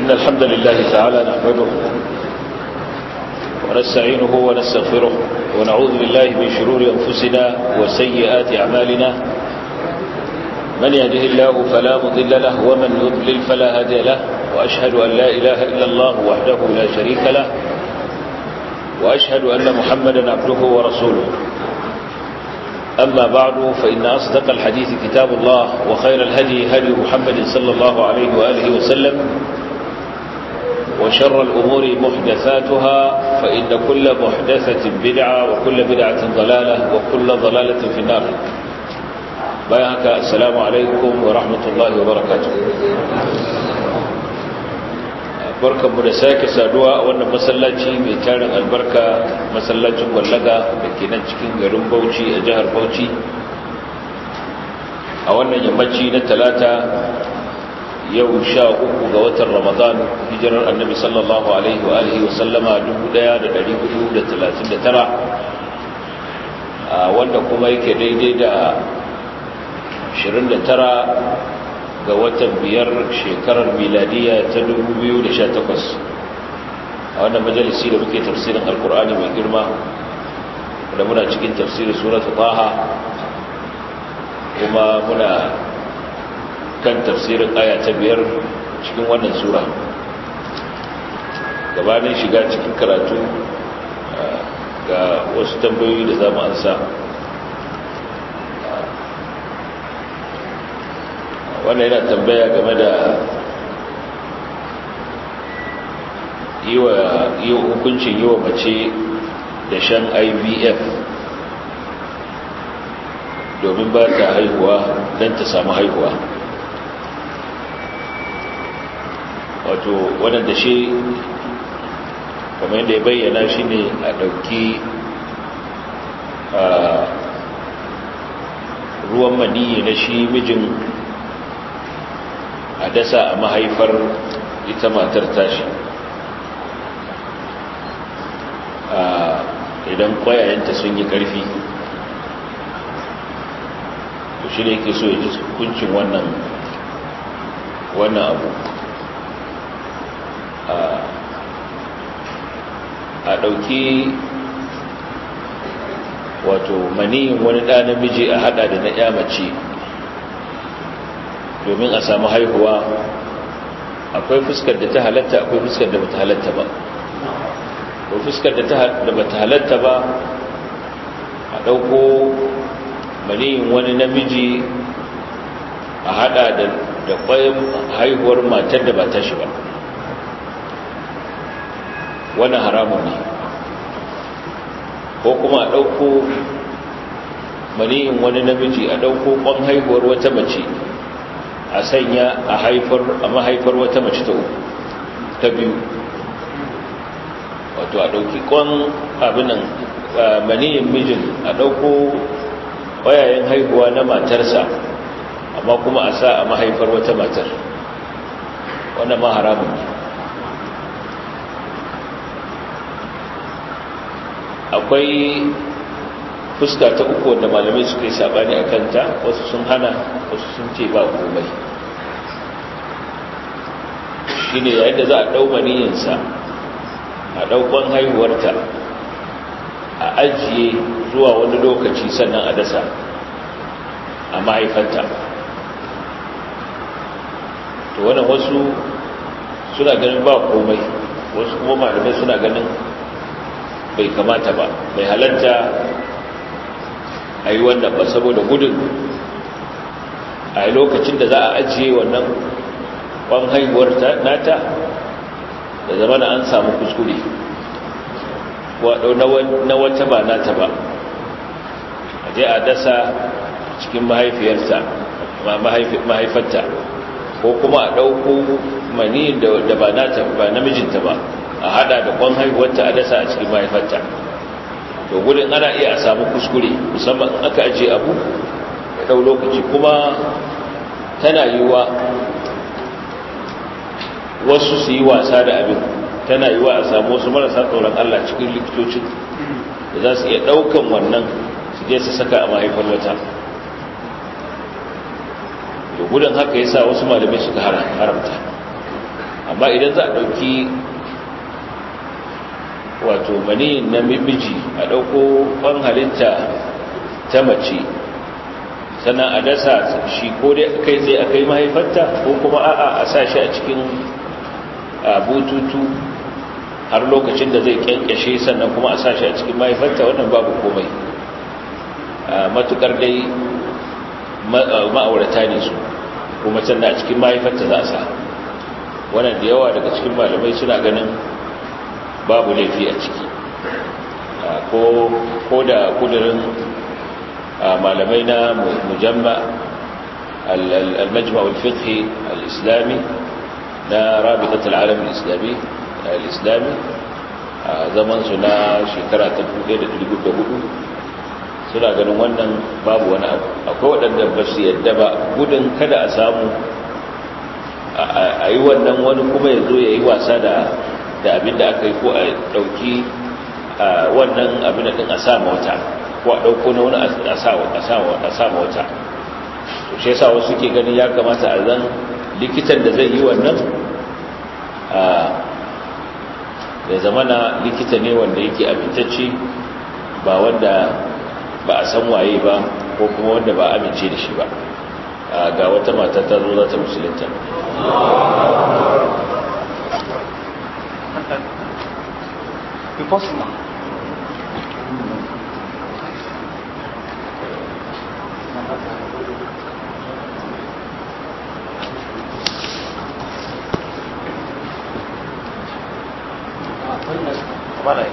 إن الحمد لله تعالى نحمده ونستعينه ونستغفره ونعوذ بالله من شرور أنفسنا وسيئات أعمالنا من يهده الله فلا مضل له ومن يضلل فلا هادي له وأشهد أن لا إله إلا الله وحده لا شريك له وأشهد أن محمدا عبده ورسوله أما بعد فإن أصدق الحديث كتاب الله وخير الهدي هدي محمد صلى الله عليه وآله وسلم وشر الأمور محدثاتها فإن كل محدثة بدعة وكل بدعة ضلالة وكل ضلالة في النار بيهك السلام عليكم ورحمة الله وبركاته barkanmu da sake saduwa a wannan masallaci mai tarin albarka masallacin wallaga da ke nan cikin garin bauchi a jihar bauchi a wannan yammaci na talata yau sha uku ga watan ramadan hijirar annabi sallallahu alaihi wa alihi wasallama 1439 wanda kuma yake daidai da 29 ga watan biyar shekarar miladiya ta 2018 a wannan majalisi da muke tafsirin alkur'ani mai girma da muna cikin tafsirin suratu taha kuma muna kan tafsirin aya ta biyar cikin wannan sura gabanin shiga cikin karatu ga wasu tambayoyi da za mu ansa wannan yana tambaya game da yi wa hukuncin yi wa mace da shan ivf domin ba ta haihuwa don ta samu haihuwa wato wadanda shi kamar yadda ya bayyana shi ne a ɗauki ruwan maniyi na shi mijin a dasa a mahaifar ita matar tashi idan kwayayenta sun yi ƙarfi to shi ne ke so ya ji hukuncin wannan wannan abu a ɗauki wato maniyin wani ɗa namiji a hada da na ya mace domin a samu haihuwa akwai fuskar da ta halatta akwai fuskar da bata halatta ba ko fuskar da bata halatta ba a ɗauko maniyin wani namiji a hada da kwayan haihuwar matar da ba ta shi ba wannan haramun ne ko kuma a ɗauko maniyin wani namiji a ɗauko kwan haihuwar wata mace a sanya a haifar a mahaifar wata mace ta uku ta biyu wato a ɗauki kwan abinan maniyin mijin a ɗauko ƙwayayen haihuwa na matarsa amma kuma a sa a mahaifar wata matar wannan ma haramun ne akwai fuska ta uku wanda malamai suka yi sabani a kanta wasu sun hana wasu sun ce ba komai shi ne yayin da za a ɗau maniyinsa a ɗaukon haihuwarta a ajiye zuwa wani lokaci sannan a dasa a mahaifanta to wannan wasu suna ganin ba komai wasu kuma malamai suna ganin bai kamata ba bai halatta a yi wannan ba saboda gudun a lokacin da za a ajiye wannan kwan haihuwar nata da zama na an samu kuskure na wata ba nata ba a je a dasa cikin mahaifiyarsa mahaifarta ko kuma a ɗauko mani da ba nata ba namijinta ba a hada da kwan haihuwarta a dasa a cikin mahaifarta to gudun ana iya a samu kuskure musamman aka ajiye abu ya ɗau lokaci kuma tana yiwa wasu su yi wasa da abin tana yiwa a samu wasu marasa tsoron Allah cikin likitocin da za su iya ɗaukan wannan su je su saka a mahaifar wata to gudun haka yasa wasu malamai suka haramta amma idan za a ɗauki wato maniyin na miji a ɗauko ƙwan halitta ta mace sannan a dasa shi ko dai kai tsaye a kai mahaifarta ko kuma a'a a sa shi a cikin bututu har lokacin da zai kyankyashe sannan kuma a sa shi a cikin mahaifarta wannan babu komai matukar dai ma'aurata ne su kuma sannan a cikin mahaifarta za a sa wannan da yawa daga cikin malamai suna ganin babu laifi a ciki ko da kudurin malamai na mujamma al-majma' al-fiqhi al-islami na rabitat al-alam al-islami al-islami a zaman su na shekara ta 1404 suna ganin wannan babu wani abu akwai waɗanda ba su yadda ba gudun kada a samu a yi wannan wani kuma ya zo ya yi wasa da abin da aka yi ko a ɗauki wannan abin da ɗin a sa wata ko a ɗauko na wani a sa wata to shi yasa wasu ke ganin ya kamata a zan likitan da zai yi wannan ya zama na likita ne wanda yake amintacce ba wanda ba a san waye ba ko kuma wanda ba amince da shi ba ga wata mata ta zo za ta musulunta Vale.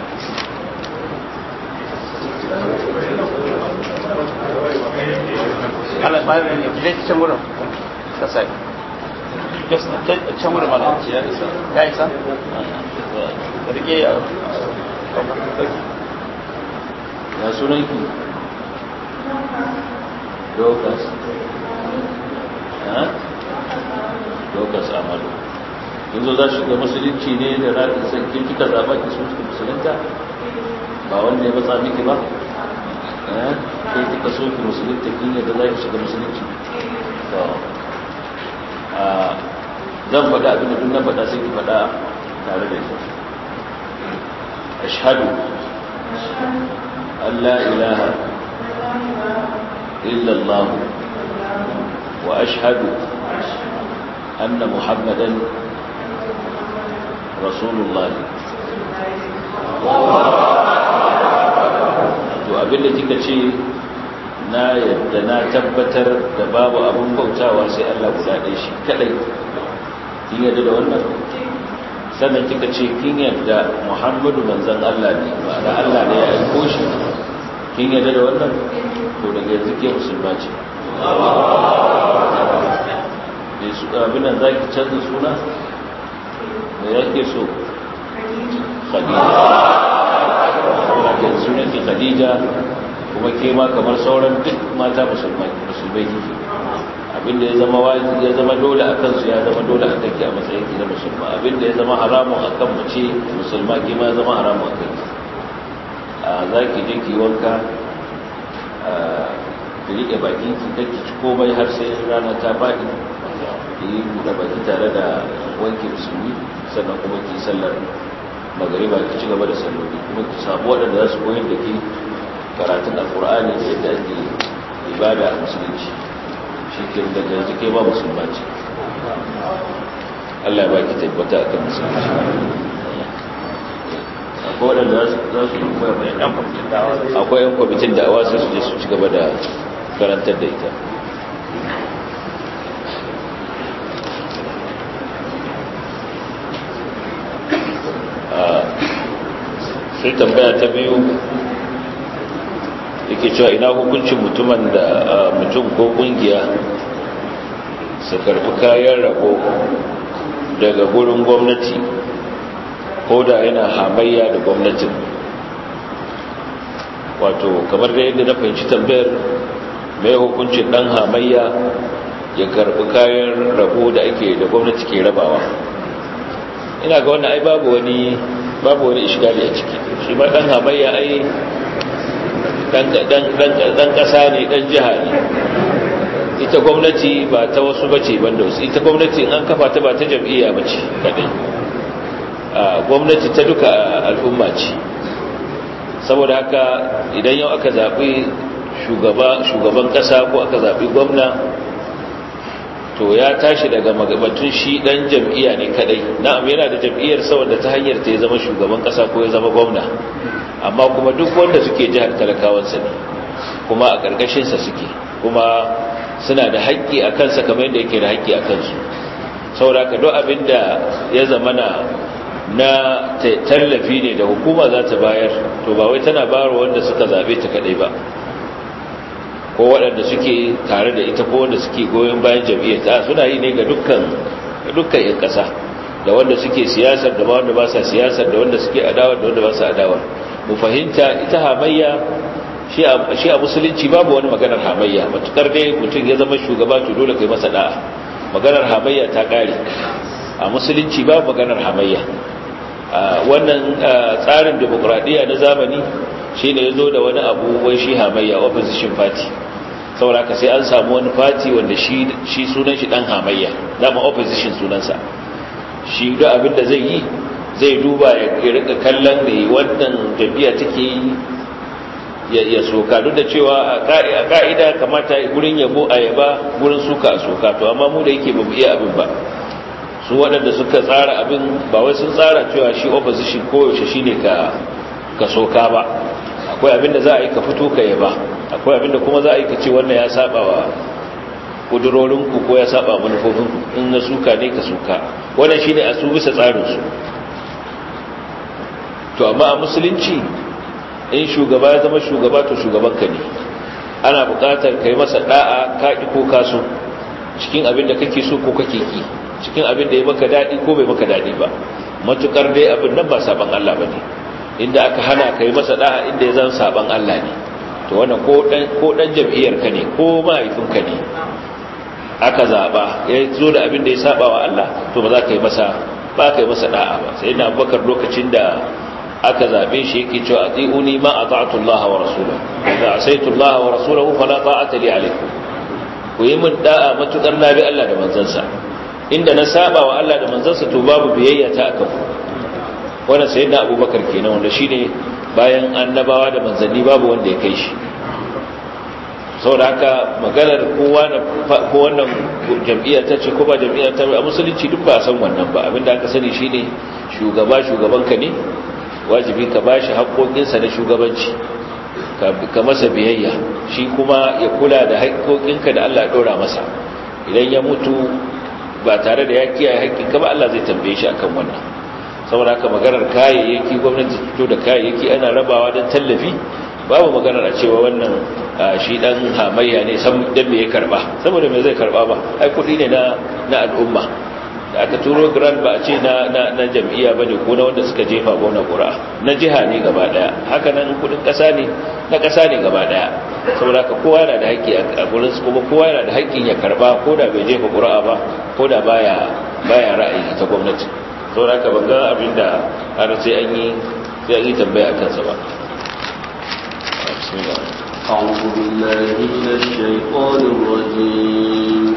Allah ba ne je can gurin ka sai just can gurin mala ya isa ya isa rike ya ya sunan ki dokas ha dokas amalu yanzu za shiga musulunci ne da raɗin sanke kika zaɓa ki su musulunta ba wanda ya matsa miki ba kai kika so ki musulunta kin yadda za ki shiga musulunci to zan faɗa abin da duk na faɗa sai ki faɗa tare da ita ashhadu an la ilaha illa Allah wa ashhadu anna muhammadan rasulullah to abinda kika ce na yadda na tabbatar da babu abin bautawa sai Allah guda ɗaya shi kadai kin yadda da wannan sannan kika ce kin yadda Muhammadu manzon Allah ne ma'ana Allah ne ya aiko shi kin yadda da wannan to daga yanzu ke musulma ce ne su abin nan zaki canza suna me yake so Khadija sunan ki Khadija kuma ke ma kamar sauran duk mata musulmai musulmai kike abinda ya zama wajibi ya zama dole a kansu ya zama dole a kanki a matsayin ki na musulma abinda ya zama haramun a kan mace musulma ki ma ya zama haramun a kanki a za ki je ki wanka a ki riƙe bakin ki kake ci komai har sai rana ta faɗi ki yi buɗe baki tare da wanke musulmi sannan kuma ki sallar magariba ki ci gaba da salloli kuma ki samu waɗanda za su koyar da ke karatun alkur'ani da yadda ake ibada a musulunci shi ke daga yanzu kai ba musulma ce Allah ya baki tabbata a kan musulunci akwai waɗanda za su akwai yan kwamitin da awa sai su je su ci gaba da karantar da ita sai tambaya ta biyu yake cewa ina hukuncin mutumin da mutum ko kungiya su karfi kayan rabo daga gurin gwamnati ko da yana hamayya da gwamnatin wato kamar da yadda na fahimci tambayar mai hukuncin dan hamayya ya karbi kayan rabo da ake da gwamnati ke rabawa ina ga wannan ai babu wani babu wani ishgali a ciki shi ma dan hamayya ai dan kasa ne dan jiha ne ita gwamnati ba ta wasu bace banda wasu ita gwamnati in an kafa ta ba ta jam'iyya bace kadai gwamnati ta duka al'umma ce saboda haka idan yau aka zaɓi shugaban ƙasa ko aka zaɓi gwamna to ya tashi daga magabatun shi ɗan jam'iyya ne kadai na'am yana da jam'iyyar saboda ta hanyar ta ya zama shugaban ƙasa ko ya zama gwamna amma kuma duk wanda suke jihar talakawansa ne kuma a ƙarƙashinsa suke kuma suna da haƙƙi a kansa kamar yadda yake da haƙƙi a kansu saboda ka duk abin da ya zama na na tallafi ne da hukuma za ta bayar to ba wai tana bayarwa wanda suka zabe ta kadai ba ko waɗanda suke tare da ita ko wanda suke goyon bayan jam'iyyar ta suna yi ne ga dukkan dukkan ƴan ƙasa da wanda suke siyasar da wanda ba sa siyasar da wanda suke adawa da wanda ba sa adawa mu fahimta ita hamayya shi a musulunci babu wani maganar hamayya matukar dai mutum ya zama shugaba to dole kai masa da'a maganar hamayya ta kare a musulunci babu maganar hamayya wannan tsarin demokradiyya na zamani shi ne ya zo da wani abu wai shi hamayya opposition party saboda ka sai an samu wani party wanda shi sunan shi dan hamayya dama opposition sunansa shi da abin da zai yi zai duba ya rika kallon da wannan jam'iyya take yi ya soka duk da cewa a ka'ida kamata gurin yabo a yaba gurin suka a soka to amma mu da yake ba mu iya abin ba su waɗanda suka tsara abin ba wai sun tsara cewa shi opposition koyaushe shi ne ka soka ba akwai abin da za a yi ka fito ka yaba akwai abin da kuma za a yi ka ce wannan ya saba wa ƙudurorinku ko ya saba manufofinku in na suka ne ka suka wannan shi ne a su bisa tsarinsu to amma a musulunci in shugaba ya zama shugaba to shugabanka ne ana buƙatar ka yi masa ɗa'a kaƙi ko kaso cikin abin da kake so ko kake ki cikin abin da ya maka daɗi ko bai maka daɗi ba matukar dai abin nan ba saban Allah ba ne inda aka hana ka yi masa ɗa'a inda ya zan saban Allah ne to wannan ko ɗan jam'iyyar ka ne ko mahaifinka ne aka zaɓa ya zo da abin da ya saba wa Allah to ba za ka yi masa ba ka yi masa ɗa'a ba sai na abubakar lokacin da aka zaɓe shi yake cewa ati'uni ma ata'tu Allah wa rasulahu idza asaitu Allah wa rasulahu fala ta'ata li alaykum ku yi min da'a matukar na bi Allah da manzansa inda na saba wa Allah da manzansa to babu biyayya ta aka ku wannan sayyidina Abubakar kenan wanda shine bayan annabawa da manzanni babu wanda ya kai shi saboda haka maganar kowa da ko wannan jam'iyya ta ce ko ba jam'iyya ta a musulunci duk ba a san wannan ba abinda aka sani shine shugaba shugabanka ne wajibi ka bashi haƙoƙinsa na shugabanci ka masa biyayya shi kuma ya kula da haƙoƙinka da Allah ya ɗora masa idan ya mutu ba tare da ya kiyaye haƙƙinka ba Allah zai tambaye shi akan wannan saboda haka maganar kayayyaki gwamnati fito da kayayyaki ana rabawa don tallafi babu maganar a cewa wannan shi dan hamayya ne san dan me ya karba saboda me zai karba ba ai kuɗi ne na na al'umma da aka turo grand ba a ce na na na jam'iyya bane ko na wanda suka jefa gona ƙura na jiha ne gaba daya haka nan kudin ƙasa ne na ƙasa ne gaba daya saboda ka kowa yana da haƙƙi a gurin su kuma kowa yana da haƙƙin ya karba ko da bai jefa ƙura ba ko da baya baya ra'ayi ta gwamnati saboda ka ban ga abin da har sai an yi sai an yi tambaya a kansa ba أعوذ بالله من الشيطان الرجيم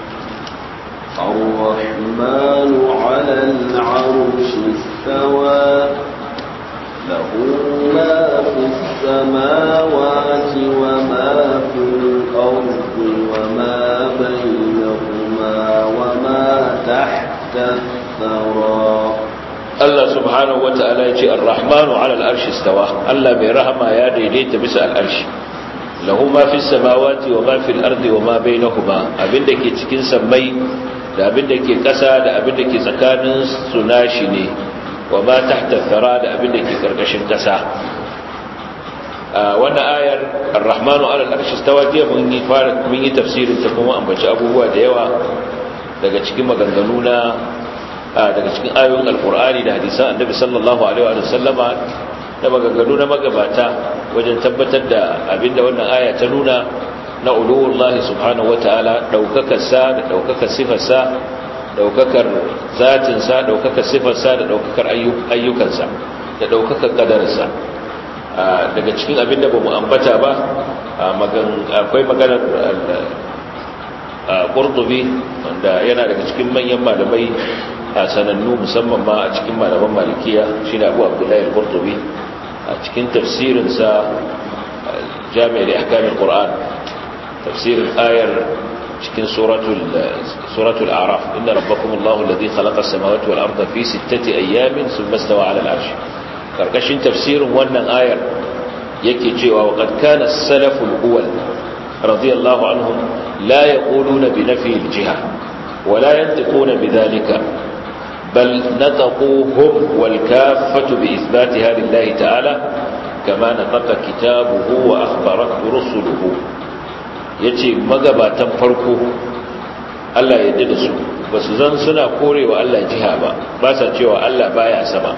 الرحمن على العرش استوى له ما في السماوات وما في الأرض وما بينهما وما تحت الثرى Allah subhanahu wata'ala ya ce ar-rahmanu 'ala al-arshi istawa Allah mai rahama ya daidaita bisa al-arshi lahu ma fis samawati wa ma fil ardi wa ma bainahuma abinda ke cikin sammai da abinda ke ƙasa da abinda ke tsakanin su nashi ne wa ma tahta thara da abinda ke karkashin ƙasa wannan ayar ar-rahmanu 'ala al-arshi istawa jiya mun yi fara mun yi tafsirin ta kuma ambaci abubuwa da yawa daga cikin maganganu na daga cikin ayoyin alkur'ani da hadisan annabi sallallahu alaihi wa sallama da maganganu na magabata wajen tabbatar da abinda wannan aya ta nuna na uluwullahi subhanahu wataala daukakar sa da daukakar sifar sa daukakar zatin sa daukakar sifar sa da daukakar ayyukan sa da daukakar kadarin sa daga cikin abinda bamu ambata ba akwai maganar qurtubi wanda yana daga cikin manyan malamai a sanannu musamman ma a cikin malaman malikiya shine Abu Abdullahi al-Qurtubi a cikin tafsirinsa Jami' al-Ahkam al-Qur'an tafsirin ayar cikin suratul suratul a'raf inna rabbakum Allahu alladhi khalaqa as-samawati wal arda fi sittati ayyamin thumma istawa 'ala al-'arsh karkashin tafsirin wannan ayar yake cewa wa qad kana as-salafu al-awwal radiyallahu anhum la yaquluna bi nafi al-jiha wa la yantiquna bidhalika bal nataquhum wal kaffatu bi ithbatiha lillahi ta'ala kama nataqa kitabuhu wa akhbarat rusuluhu yace magabatan farko Allah ya yarda da su basu zan suna korewa Allah jiha ba ba sa cewa Allah baya sama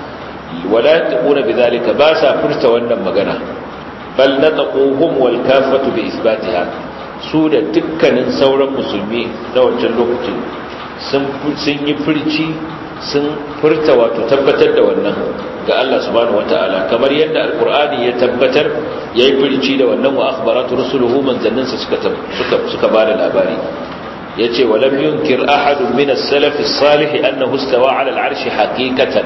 wala yaquna bidhalika ba sa furta wannan magana bal nataquhum wal kaffatu bi isbatiha su da dukkanin sauran musulmi na wancan lokacin sun sun yi furci sun furta wato tabbatar da wannan ga Allah subhanahu wataala kamar yadda alqur'ani ya tabbatar yayi furci da wannan wa akhbaratu rusuluhu manzanninsa suka suka suka bada labari yace walam yunkir ahadun min as-salaf as-salih annahu istawa 'ala al-'arshi haqiqatan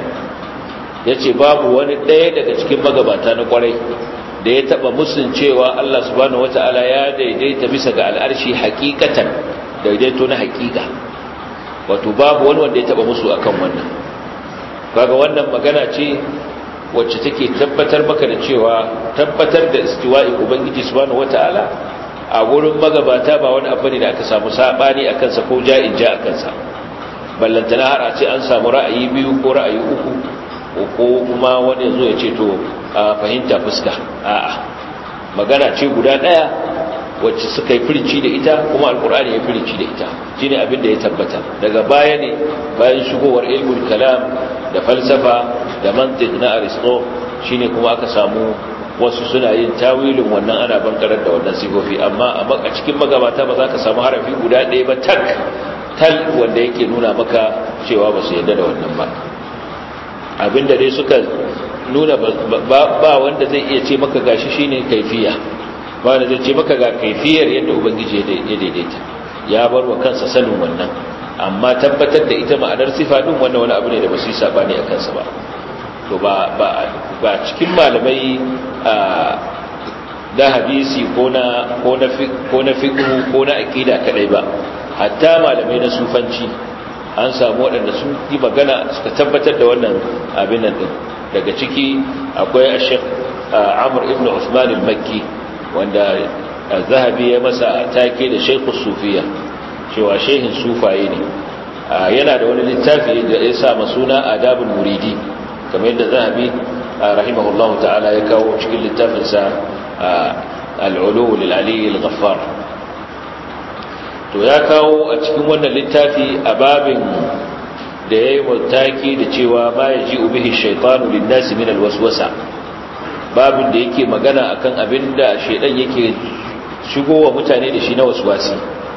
ya ce babu wani ɗaya daga cikin magabata na ƙwarai da ya taɓa musun cewa Allah subhanahu wata'ala ya daidaita bisa ga al'arshi hakikatan daidaito na hakika wato babu wani wanda ya taɓa musu akan wannan kaga wannan magana ce wacce take tabbatar maka da cewa tabbatar da istiwa'i ubangiji subhanahu wata'ala a gurin magabata ba wani abu ne da aka samu sabani a kansa ko ja'in ja a kansa ballantana har a ce an samu ra'ayi biyu ko ra'ayi uku ko kuma wani zo ya ce to a fahimta fuska a'a magana ce guda daya wacce suka yi firici da ita kuma alkur'ani ya firici da ita shine abin da ya tabbata daga baya ne bayan shigowar ilmul kalam da falsafa da mantiq na aristo shine kuma aka samu wasu suna yin tawilin wannan ana bankarar da wannan sifofi amma a cikin magabata ba za ka samu harafi guda ɗaya ba tak tal wanda yake nuna maka cewa ba su yarda da wannan ba abinda dai suka nuna ba wanda zai iya ce maka gashi shine kaifiya ba wanda zai ce maka ga kaifiyar yadda ubangiji ya daidaita ya bar wa kansa sanin wannan amma tabbatar da ita ma'anar sifa din wannan wani abu ne da ba su yi sabani a kansa ba to ba ba ba cikin malamai da hadisi ko na ko na ko na fiqh ko na aqida kadai ba hatta malamai na sufanci an samu waɗanda sun yi magana suka tabbatar da wannan abin nan daga ciki akwai a shek amur ibn usman al-makki wanda zahabi ya masa take da shekul sufiya cewa shehin sufaye ne yana da wani littafi da ya sa suna adabul muridi kamar yadda zahabi rahimahullahu ta'ala ya kawo cikin littafinsa al-ulu lil-ali al-ghaffar to ya kawo a cikin wannan littafi a babin da ya yi mataki da cewa ma ya ji ubihi shaitanu linnasi min alwaswasa babin da yake magana akan abin da shaidan yake shigowa mutane da shi na waswasi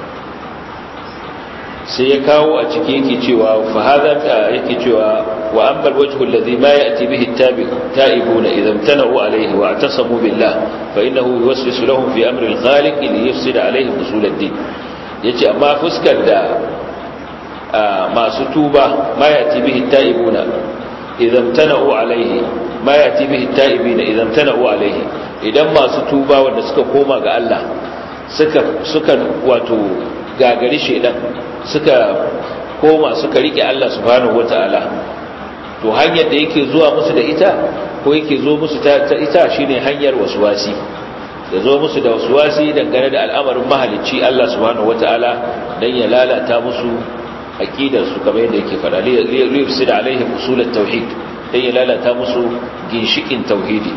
sai ya kawo a ciki yake cewa fa hada yake cewa wa amma alwajhu alladhi ma ya'ti bihi at-ta'ibuna idha imtana'u alayhi wa i'tasamu billah fa innahu yuwaswisu lahum fi amri al-khaliq li yufsida alayhim usul ad-din yace amma fuskar da masu tuba ma yati bihi taibuna idan tana'u alaihi ma yati bihi taibina idan tana'u alaihi idan masu tuba wanda suka koma ga Allah suka suka wato gagari shedan suka koma suka rike Allah subhanahu wataala to hanyar da yake zuwa musu da ita ko yake zo musu ta ita shine hanyar waswasi da zo musu da wasuwasi dangane da al'amarin mahalicci Allah subhanahu wata'ala dan ya lalata musu aqidar su kamar yadda yake fada liyufsid alaihim usul at-tauhid dan ya lalata musu ginshikin tauhidi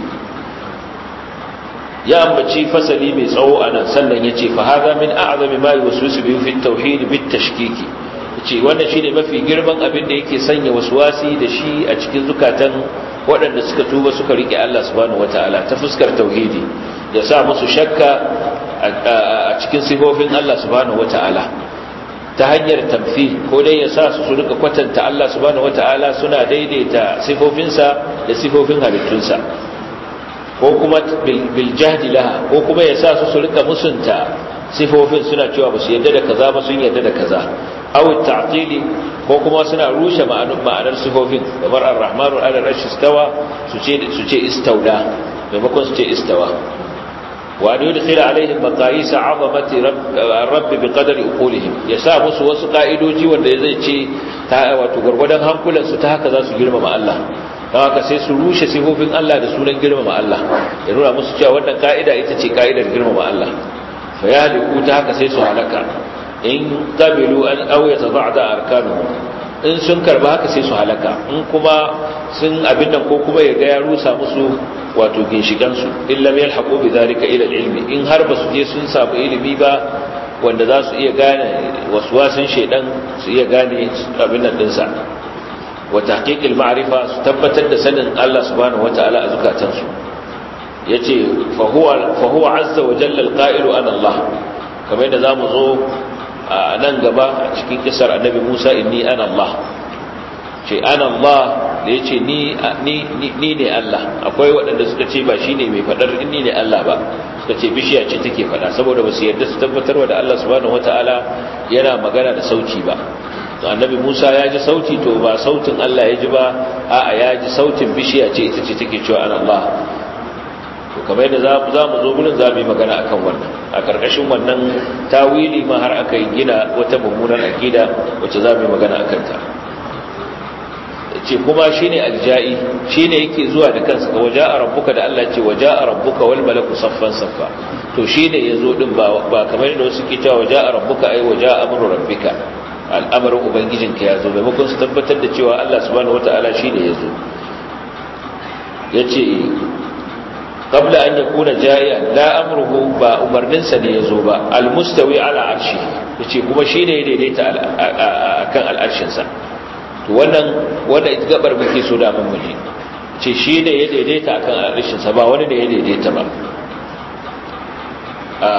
ya ambaci fasali mai tsawo anan sannan yace fa hadha min a'zami ma yuwaswisu bihi fi at-tauhid bit-tashkiki yace wannan shine mafi girman abin da yake sanya wasuwasi da shi a cikin zukatan waɗanda suka tuba suka rike Allah subhanahu wata'ala ta fuskar tauhidi ya sa musu shakka a cikin sifofin Allah subhanahu wata'ala ta hanyar tamfi ko dai ya sa su su rika kwatanta Allah subhanahu wata'ala suna daidaita sifofinsa da sifofin halittunsa ko kuma bil jahdi laha ko kuma ya sa su su rika musunta sifofin suna cewa ba su yadda da kaza ba sun yadda da kaza aw ta'tili ko kuma suna rushe ma'anar ma'anar sifofin kamar ar-rahmanu ala al-arshi istawa su ce su ce istauda maimakon su ce istawa wa an yudkhila alaihim maqayis 'azamati rabb bi qadari uqulihim yasa musu wasu ka'idoji wanda zai ce ta wato gurgurdan hankulan su ta haka za su girmama Allah don haka sai su rushe sifofin Allah da sunan girmama Allah ya nuna musu cewa wannan ka'ida ita ce ka'idar girmama Allah fa ya haliku ta haka sai su halaka in qabilu an aw yatada'da arkanuhum in sun karba haka sai su halaka in kuma sun abin nan ko kuma ya ga ya rusa musu wato ginshikan su illa lam yalhaqu bi dhalika ila ilmi in har ba su je sun samu ilimi ba wanda za su iya gane waswasin shedan su iya gane abin nan dinsa wa tahqiqil ma'rifa su tabbatar da sanin Allah subhanahu wataala a zukatansu yace fa huwa fa huwa azza wa jalla alqa'ilu ana Allah kamar yadda zamu zo a nan gaba a cikin kisar annabi Musa inni ana Allah ce ana Allah da yace ni ni ni ne Allah akwai waɗanda suka ce ba shine mai fadar inni ne Allah ba suka ce bishiya ce take fada saboda ba su yarda su tabbatarwa da Allah subhanahu wataala yana magana da sauti ba to annabi Musa ya ji sauti to ba sautin Allah ya ji ba a'a ya ji sautin bishiya ce ita ce take cewa ana Allah to kamar yadda za mu zo gurin za mu yi magana akan wannan a karkashin wannan tawili ma har aka yi gina wata mummunar akida wacce za mu yi magana akan ta ce kuma shine alja'i shine yake zuwa da kansa ga waja'a rabbuka da Allah ce waja'a rabbuka wal malaku saffan saffa to shine yazo din ba ba kamar yadda wasu ke cewa waja'a rabbuka ai waja'a amru rabbika al'amarin ubangijinka ya zo maimakon su tabbatar da cewa Allah subhanahu wata'ala shine yazo yace qabla an yakuna ja'ian la amruhu ba umarninsa ne yazo ba almustawi ala arshi yace kuma shine ya daidaita akan al'arshin sa to wannan wanda ita gabar muke so da mun miji ce shine ya daidaita akan al'arshin sa ba wani ne ya daidaita ba a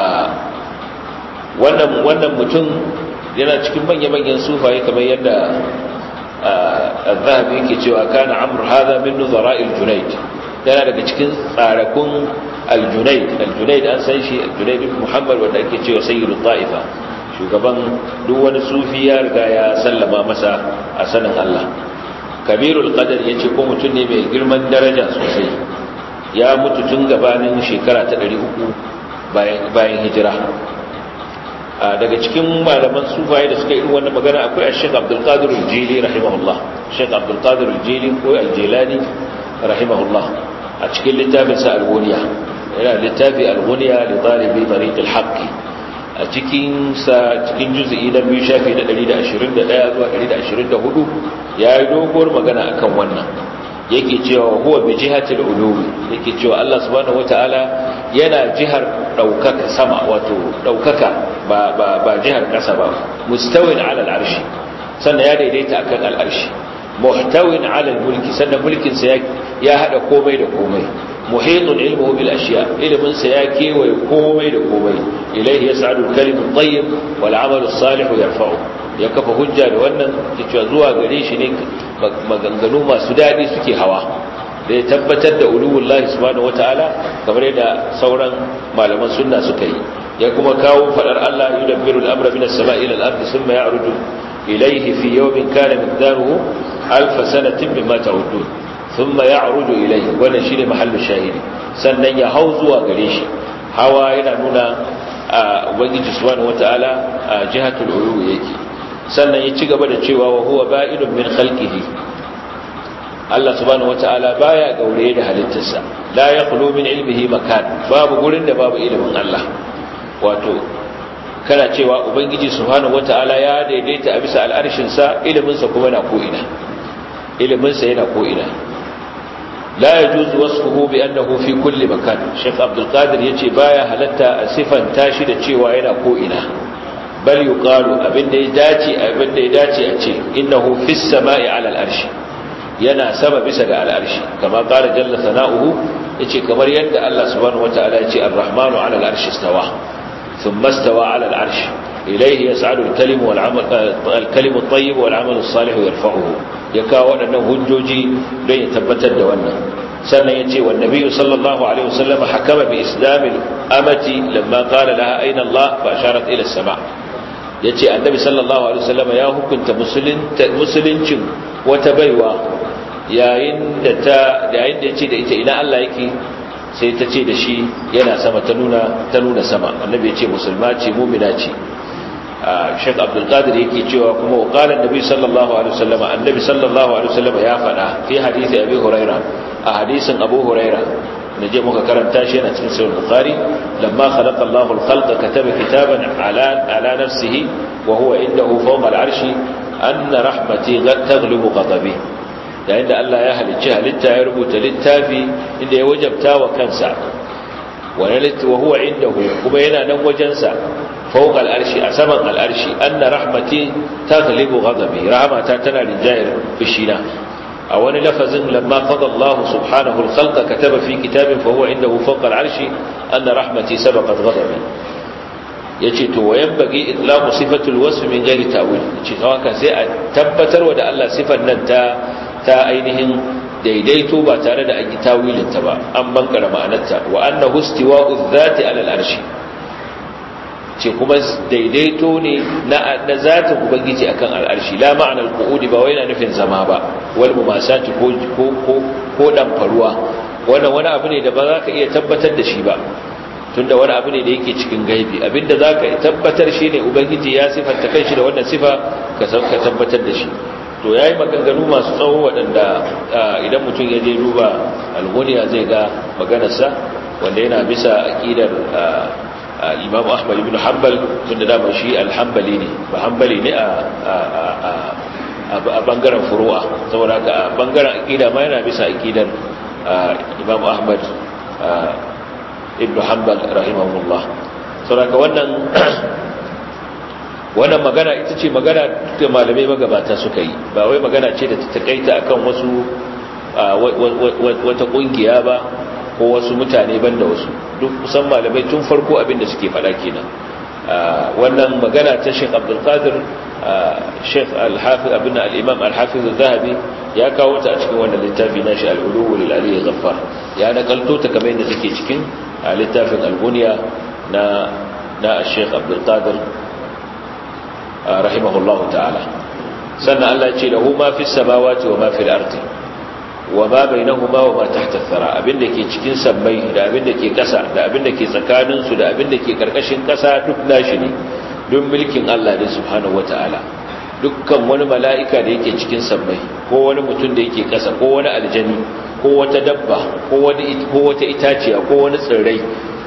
wannan wannan mutum yana cikin manya-manyan sufaye kamar yadda al-zahabi yake cewa kana amr hadha min nuzara'il junayd yana daga cikin tsarakun al-junayd al-junayd an san shi al-junayd ibn muhammad wanda ake cewa sayyidu ta'ifa shugaban duk wani sufi ya riga ya sallama masa a sanin Allah kabirul qadar yace ko mutum ne mai girman daraja sosai ya mutu tun gabanin shekara ta 300 bayan bayan hijira daga cikin malaman sufaye da suka irin wannan magana akwai Sheikh Abdul Qadir Al-Jili rahimahullah Sheikh Abdul Qadir Al-Jili ko Al-Jilani rahimahullah a cikin littafin sa Al-Ghuniya yana littafi Al-Ghuniya li talibi tariq al-haqq a cikin sa cikin juz'i na biyu shafi na 121 zuwa 124 yayi doguwar magana akan wannan yake cewa huwa bi jihatil ulumi yake cewa Allah subhanahu wataala yana jihar daukaka sama wato daukaka ba ba ba jihar kasa ba mustawin ala al'arshi sannan ya daidaita akan al'arshi muhtawin ala al-mulki sannan mulkin sa ya hada komai da komai muhitun ilmuhu bil ashiya ilmin sa ya kewaye komai da komai ilayhi yas'adu al-kalimu at-tayyib wal 'amalu as-salihu yarfa'u ya kafa hujja da wannan cewa zuwa gare shi ne maganganu masu daɗi suke hawa da ya tabbatar da uluwullahi subhanahu wataala kamar yadda sauran malaman sunna suka yi ya kuma kawo fadar Allah yudabbiru al-amra min as-sama'i ila al-ardi thumma ya'rudu ilayhi fi yawmin kana miqdaruhu alf sanatin mimma ta'udun thumma ya'rudu ilayhi wannan shine mahallu shahidi sannan ya hau zuwa gare shi hawa yana nuna ubangiji subhanahu wataala a jihatul ulu yake sannan ya ci gaba da cewa wa huwa ba'idun min khalqihi Allah subhanahu wataala baya gaure da halittarsa la yakhlu min ilmihi makan babu gurin da babu ilimin Allah wato kana cewa ubangiji subhanahu wataala ya daidaita a bisa al'arshin sa ilimin sa kuma na ko ina ilimin sa yana ko ina la yajuzu wasfuhu bi annahu fi kulli makan Sheikh Abdul Qadir yace baya halatta a sifan tashi da cewa yana ko ina bal yuqalu abinda ya dace abinda ya dace a ce innahu fis sama'i 'ala al-arshi yana sama bisa ga al-arshi kama qala jalla sana'uhu yace kamar yadda Allah subhanahu wata'ala yace ar-rahmanu 'ala al-arshi istawa thumma istawa 'ala al-arshi ilayhi yas'adu al-kalimu wal 'amal al-kalimu at-tayyib wal 'amalu as-salihu yarfa'uhu ya kawo waɗannan hujjoji don ya tabbatar da wannan sannan yace wa nabiyyu sallallahu alaihi wasallam hakama bi islamil amati lamma qala laha ayna Allah fa asharat ila as-sama yace annabi sallallahu alaihi wasallam ya hukunta musuluncin wata baiwa yayin da ta yayin da yace da ita ina Allah yake sai ta ce da shi yana sama ta nuna ta nuna sama annabi yace musulma ce mu'mina ce Sheikh Abdul Qadir yake cewa kuma qala annabi sallallahu alaihi wasallam annabi sallallahu alaihi wasallam ya faɗa fi hadisi Abi Huraira a hadisin Abu Huraira naje muka karanta shi yana cikin sahih Bukhari lamma khalaqa Allahu al-khalqa kataba kitaban ala ala nafsihi wa huwa indahu fawqa al-arshi anna rahmati taghlibu ghadabi yayin da Allah ya halicci halitta ya rubuta littafi inda ya wajabta wa kansa wa huwa indahu kuma yana nan wajensa فوق الأرش أسمن الأرش أن رحمتي تغلب غضبي رحمة تنا رجائر بشينا أول لفظ لما قضى الله سبحانه الخلق كتب في كتاب فهو عنده فوق العرش أن رحمتي سبقت غضبي yace to wayan bagi itlaqu sifatul wasf min ghairi ta'wil yace haka sai a tabbatar wa da Allah sifar nan ta ta ainihin daidaito ba tare da an yi tawilin ta ba an bankara ma'anarta wa annahu istiwa'u dhati 'ala al-arshi ce kuma daidaito ne na na zatin ubangiji akan al'arshi la ma'anar qu'udi ba wai na nufin zama ba wal mumasati ko ko ko ko dan faruwa wannan wani abu ne da ba za ka iya tabbatar da shi ba tunda wani abu ne da yake cikin gaibi abinda za ka tabbatar shi ne ubangiji ya sifanta kanshi da wannan sifa ka ka tabbatar da shi to yayi maganganu masu tsawo waɗanda idan mutum ya je duba al-ghuniya zai ga maganarsa wanda yana bisa aqidar imam ahmad ibn hanbal tunda dama shi alhambali ne ba hanbali ne a bangaren furu'a saboda haka a bangaren aqida ma yana bisa aqidar imam ahmad ibn hanbal rahimahullah saboda haka wannan wannan magana ita ce magana da malamai magabata suka yi ba wai magana ce da ta takaita akan wasu wata kungiya ba ko wasu mutane banda wasu duk kusan malamai tun farko abinda suke fada kenan wannan magana ta Sheikh Abdul Qadir Sheikh Al-Hafiz Ibn Al-Imam Al-Hafiz Al-Zahabi ya kawo ta a cikin wannan littafi nashi Al-Ulu lil Ali Ghaffar ya nakalto ta kamar yadda take cikin littafin Al-Bunya na na Sheikh Abdul Qadir rahimahullahu ta'ala sannan Allah ya ce lahu ma fis samawati wa ma fil ardi wa ma bainahuma wa ma tahta thara abinda ke cikin sammai da abinda ke kasa da abinda ke tsakanin su da abinda ke karkashin kasa duk nashi ne don mulkin Allah ne subhanahu wataala dukkan wani mala'ika da yake cikin sammai ko wani mutum da yake kasa ko wani aljani ko wata dabba ko wani ko wata itaciya ko wani tsirrai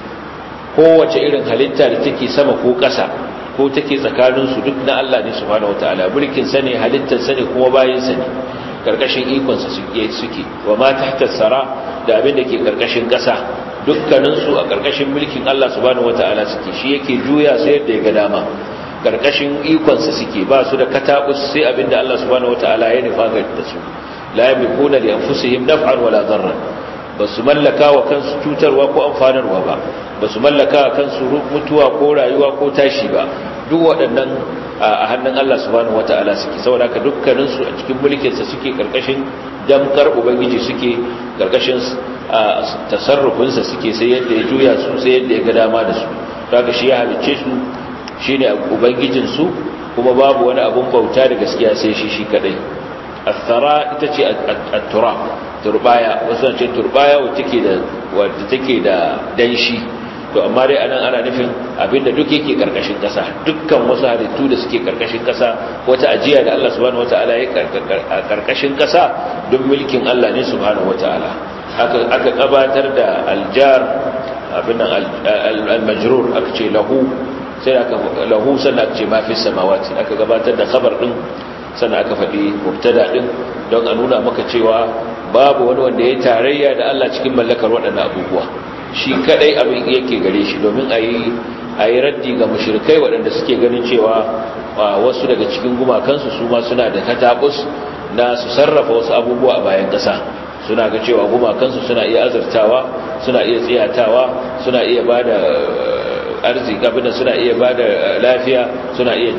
ko wace irin halitta da take sama ko kasa ko take tsakanin su duk na Allah ne subhanahu wataala mulkin sa ne halittar sa ne kuma bayin sa ne karkashin ikonsa suke wa ma tahta sara da abin da ke karkashin ƙasa dukkaninsu a karkashin mulkin Allah subhanahu wata'ala suke shi yake juya su yadda ya ga dama karkashin ikonsa suke ba su da katabus sai abin da Allah subhanahu wata'ala ya nufa ga da su la yamlikuna li anfusihim naf'an wala darran ba su mallaka wa kansu cutarwa ko amfanarwa ba ba su mallaka wa kansu mutuwa ko rayuwa ko tashi ba duk waɗannan a hannun Allah subhanahu wata'ala suke saboda haka dukkaninsu a cikin mulkinsa suke karkashin damkar ubangiji suke karkashin tasarrufinsa suke sai yadda ya juya su sai yadda ya ga dama da su haka shi ya halicce su shine ubangijin su kuma babu wani abun bauta da gaskiya sai shi shi kadai athara ita ce at-turab turbaya wasu ce turbaya wacce take da wacce take da danshi to amma dai anan ana nufin abinda duk yake karkashin kasa dukkan wasu halittu da suke karkashin kasa wata ajiya da Allah subhanahu wataala ya karkashin kasa don mulkin Allah ne subhanahu wataala aka aka gabatar da aljar abin al-majrur aka ce lahu sai aka lahu sannan aka ce ma fi samawati aka gabatar da khabar din sannan aka faɗi mubtada din don a nuna maka cewa babu wani wanda ya tarayya da Allah cikin mallakar waɗannan abubuwa shi kadai abin yake gare shi domin a yi raddi ga mushrikai waɗanda suke ganin cewa wasu daga cikin gumakansu su ma suna da katabus na su sarrafa wasu abubuwa a bayan ƙasa suna ga cewa gumakansu suna iya azurtawa suna iya tsiyatawa suna iya ba da arziki abin suna iya ba da lafiya suna iya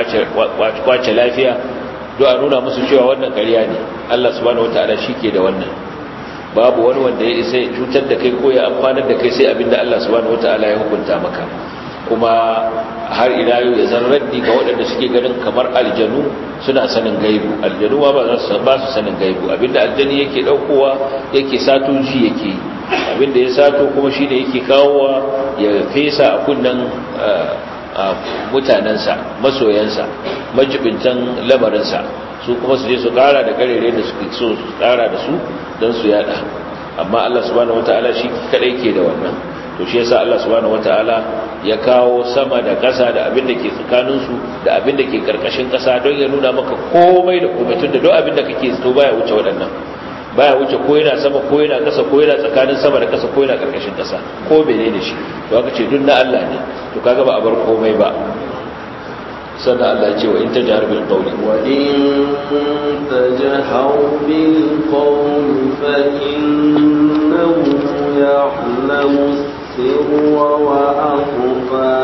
kwace lafiya don a nuna musu cewa wannan ƙarya ne allah subhanahu wata'ala shi ke da wannan babu wani wanda ya isa ya cutar da kai ko ya amfanar da kai sai abinda Allah subhanahu wataala ya hukunta maka kuma har ila yau ya zan raddi ga waɗanda suke ganin kamar aljanu suna sanin gaibu aljanu ba za su ba su sanin gaibu abinda aljani yake daukowa yake sato shi yake abinda ya sato kuma shine yake kawowa ya fesa a kunnan mutanensa masoyansa majibintan lamarinsa su kuma su je su kara da karere da suke so su kara da su don su yada amma Allah subhanahu wataala shi kadai ke da wannan to shi yasa Allah subhanahu wataala ya kawo sama da ƙasa da abin da ke tsakaninsu da abin da ke karkashin ƙasa don ya nuna maka komai da komai tun da duk abin da kake so baya wuce waɗannan baya wuce ko yana sama ko yana ƙasa ko yana tsakanin sama da ƙasa ko yana karkashin ƙasa ko menene shi to aka ce duk na Allah ne to kaga ba a bar komai ba sannan Allah ya ce wa in tajhar bil qawli wa in tajhar bil qawli fa innahu ya'lamu السر وأخفى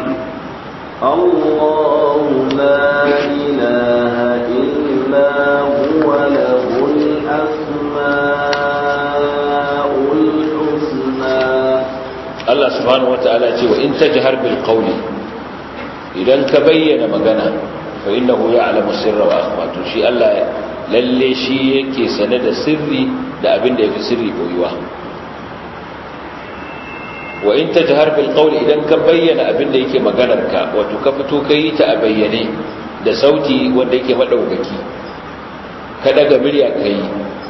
الله لا إله إلا هو له الأسماء الحسنى الله سبحانه وتعالى وإن تجهر بالقول إذا كبين مغنى فإنه يعلم السر وأخفى تشي الله lalle shi yake sane da sirri da abin da yafi sirri boyuwa wa in tajhar bil qawl idan ka bayyana abin da yake maganar ka wato ka fito kai ta a bayyane da sauti wanda yake madaukaki ka daga murya kai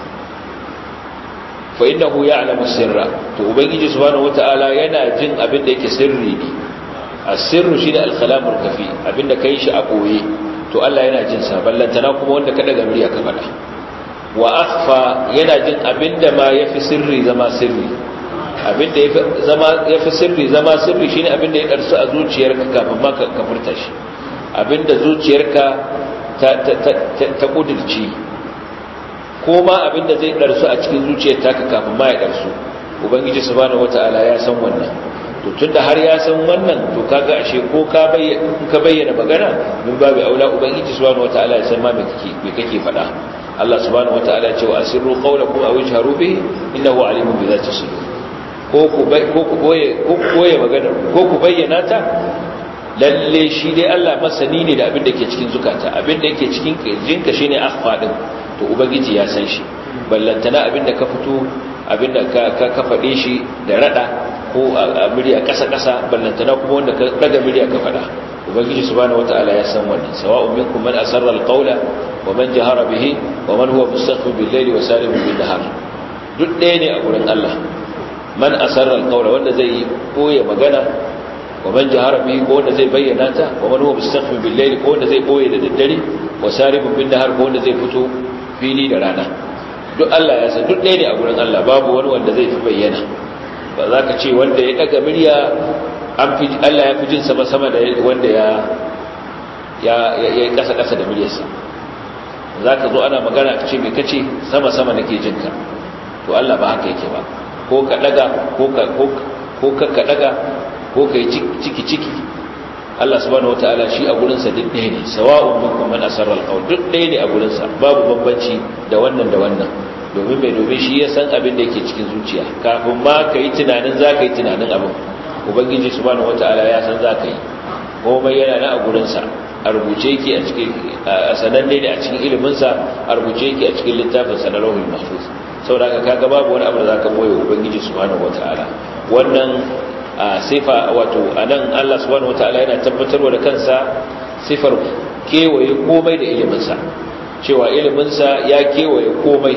fa innahu ya'lamu sirra to ubangiji subhanahu wataala yana jin abin da yake sirri ne as-sirru shi da al-kalamul kafi abin da kai shi a boye to Allah yana jin sa ballantana kuma wanda ka daga murya ka fada wa akhfa yana jin abin da ma yafi sirri zama sirri abinda ya fi sirri zama sirri shine abinda ya ɗarsu a zuciyarka kafin ma ka furta shi abinda zuciyarka ta ƙudurci ko ma abinda zai ɗarsu a cikin zuciyar taka kafin ma ya ɗarsu ubangiji subhanahu wata'ala ya san wannan to tunda har ya san wannan to kaga ashe ko ka bayyana magana min babu aula ubangiji subhanahu wata'ala ya san ma me kake faɗa Allah subhanahu wata'ala ya ce wa asirru qawlakum aw ijharu bihi innahu alimun bi dhati sudur ko ku koye magana ko ku bayyana ta lalle shi dai Allah masani ne da abin da ke cikin zukata abin da yake cikin kirjinka shine akhfa din to ubangiji ya san shi ballantana abin da ka fito abin da ka ka fade shi da rada ko a murya kasa kasa ballantana kuma wanda ka daga murya ka fada ubangiji subhanahu wataala ya san wannan sawa'un minkum man asarra alqawla wa man jahara bihi wa man huwa mustakhfin bil-layli wa sarihun bin-nahar duk ɗaya ne a gurin Allah man asarra alqawla wanda zai koya magana wa man jahara bihi ko wanda zai bayyana ta wa man huwa mustakhfin bil layli ko wanda zai koye da daddare wa saribun bin nahar ko wanda zai fito fili da rana duk Allah ya san duk ɗaya ne a gurin Allah babu wani wanda zai fi bayyana ba za ka ce wanda ya daga murya an fi Allah ya fi jin sama sama da wanda ya ya ya kasa kasa da muryarsa za ka zo ana magana ka ce me kace sama sama nake jinka to Allah ba haka yake ba ko ka daga ko ka ko ka daga ko kai ciki ciki Allah subhanahu wataala shi a gurin sa duk ɗaya ne sawa'un minkum man asarra alqawl duk ɗaya ne a gurin sa babu bambanci da wannan da wannan domin mai domin shi ya san abin da yake cikin zuciya kafin ma ka yi tunanin za ka yi tunanin abin ubangiji subhanahu wataala ya san za ka yi komai yana na a gurin sa a rubuce yake a cikin a sananne ne a cikin ilimin sa a rubuce yake a cikin littafin sa na lauhul mahfuz saboda kaga babu wani abu da zaka boye ubangiji subhanahu wataala wannan sifa wato anan Allah subhanahu wataala yana tabbatarwa da kansa sifar kewaye komai da ilimin sa cewa ilimin sa ya kewaye komai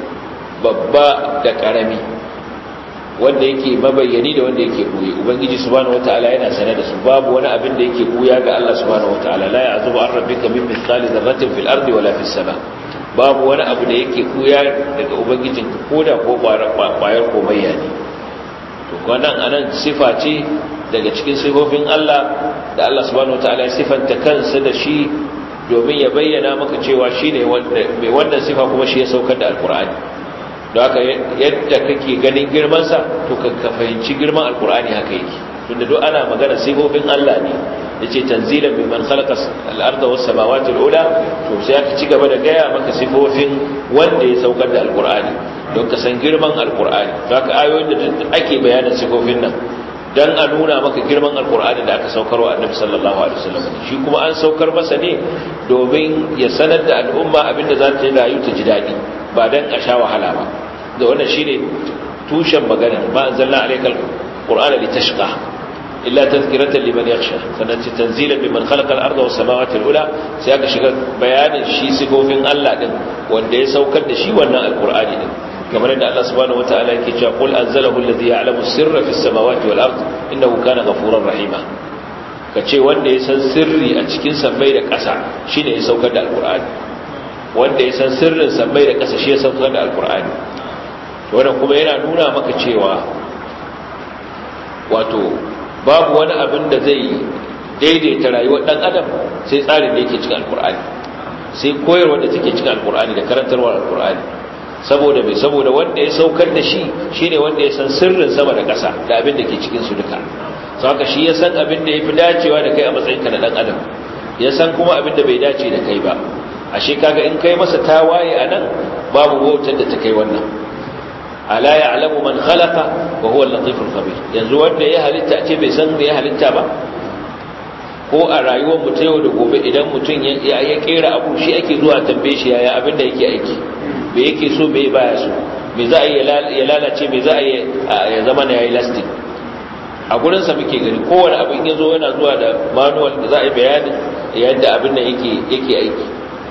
babba da karami wanda yake mabayyani da wanda yake buye ubangiji subhanahu wataala yana sanar da su babu wani abin da yake buya ga Allah subhanahu wataala la ya'zubu an rabbika min mithqali dharratin fil ardi wala fis sama' babu wani abu da yake kuya daga ubangijinka koda ko kwayar komayya ne to wannan anan sifa ce daga cikin sifofin Allah da Allah subhanahu wataala ya sifanta kansa da shi domin ya bayyana maka cewa shine wanda mai wannan sifa kuma shi ya saukar da alkur'ani don haka yadda kake ganin girman sa to ka fahimci girman alkur'ani haka yake tunda duk ana magana sifofin Allah ne yace tanzilan mimman khalaqa al-ardha was samawati al-ula to sai aka ci gaba da gaya maka sifofin wanda ya saukar da alqur'ani don ka san girman alkur'ani za ka ayoyin da ake bayanin sifofin nan don a nuna maka girman alkur'ani da aka saukarwa annabi sallallahu alaihi wasallam shi kuma an saukar masa ne domin ya sanar da al'umma abinda za ta rayu ta ji daɗi ba don a sha wahala ba da wannan shine tushen magana ma anzalna alaikal qur'ana litashqa illa tazkiratan liman yakhsha sannan ce tanzilan mimman khalaqa al-ardha was samawati al-ula sai aka shiga bayanin shi sifofin Allah din wanda ya saukar da shi wannan alqur'ani din kamar yadda Allah subhanahu wataala yake cewa qul anzalahu alladhi ya'lamu sirra fis samawati wal ard innahu kana ghafurar rahima kace wanda ya san sirri a cikin sammai da ƙasa shine ya saukar da alqur'ani wanda ya san sirrin sammai da ƙasa shi ya saukar da alqur'ani to wannan kuma yana nuna maka cewa wato babu wani abin da zai daidaita rayuwar dan adam sai tsarin da yake cikin alqur'ani sai koyarwa da take cikin alqur'ani da karantarwar alqur'ani saboda mai saboda wanda ya saukar da shi shine wanda ya san sirrin sama da ƙasa da abin da ke cikin su duka saka shi ya san abin da yafi dacewa da kai a matsayinka na dan adam ya san kuma abin da bai dace da kai ba ashe kaga in kai masa tawaye anan babu wautar da ta kai wannan ala ya'lamu man khalaqa wa huwa al-latiful khabir yanzu wanda ya halitta ce bai san me ya halitta ba ko a rayuwar mu ta yau da gobe idan mutum ya kera abu shi ake zuwa tambaye shi yaya abin da yake aiki me yake so me baya so me za a yi ya lalace me za a yi ya zama na yayi lasting a gurin sa muke gani kowane abin ya zo yana zuwa da manual da za a yi bayanin yadda abin da yake yake aiki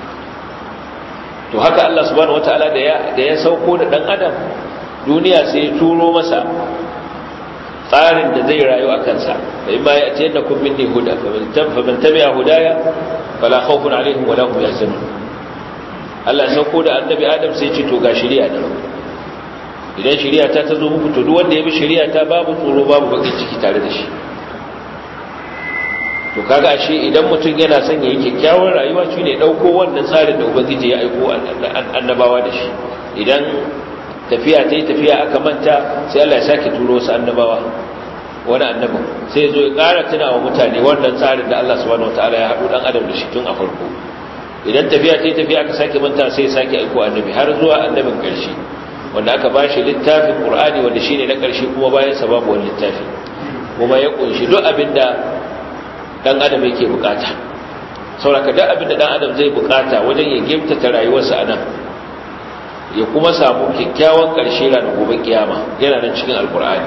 to haka Allah subhanahu wataala da ya da ya sauko da dan adam duniya sai ya turo masa tsarin da zai rayu a kansa da in baya ce da kun minni huda fa man tabi'a hudaya fala khawfun alaihim wala hum yahzanun Allah ya sauko da annabi Adam sai ce to ga shari'a ne idan shari'a ta ta zo muku to duk wanda ya bi shari'a ta babu tsoro babu bakin ciki tare da shi to kaga ashe idan mutum yana son yayi kyakkyawar rayuwa shine dauko wannan tsarin da ubangiji ya aiko annabawa da shi idan tafiya ta yi tafiya aka manta sai Allah ya sake turo wasu annabawa wani annabin sai zo ya ƙara tuna wa mutane wannan tsarin da Allah subhanahu wataala ya haɗu dan adam da shi tun a farko idan tafiya ta yi tafiya aka sake manta sai ya sake aiko annabi har zuwa annabin ƙarshe wanda aka ba shi littafin ƙur'ani wanda shine na ƙarshe kuma bayan sa babu wani littafi kuma ya ƙunshi duk abin da ɗan adam yake bukata sauraka duk abin da ɗan adam zai bukata wajen ya gimtata rayuwarsa a nan ya kuma samu kyakkyawan ƙarshe ranar gobe kiyama yana nan cikin alƙur'ani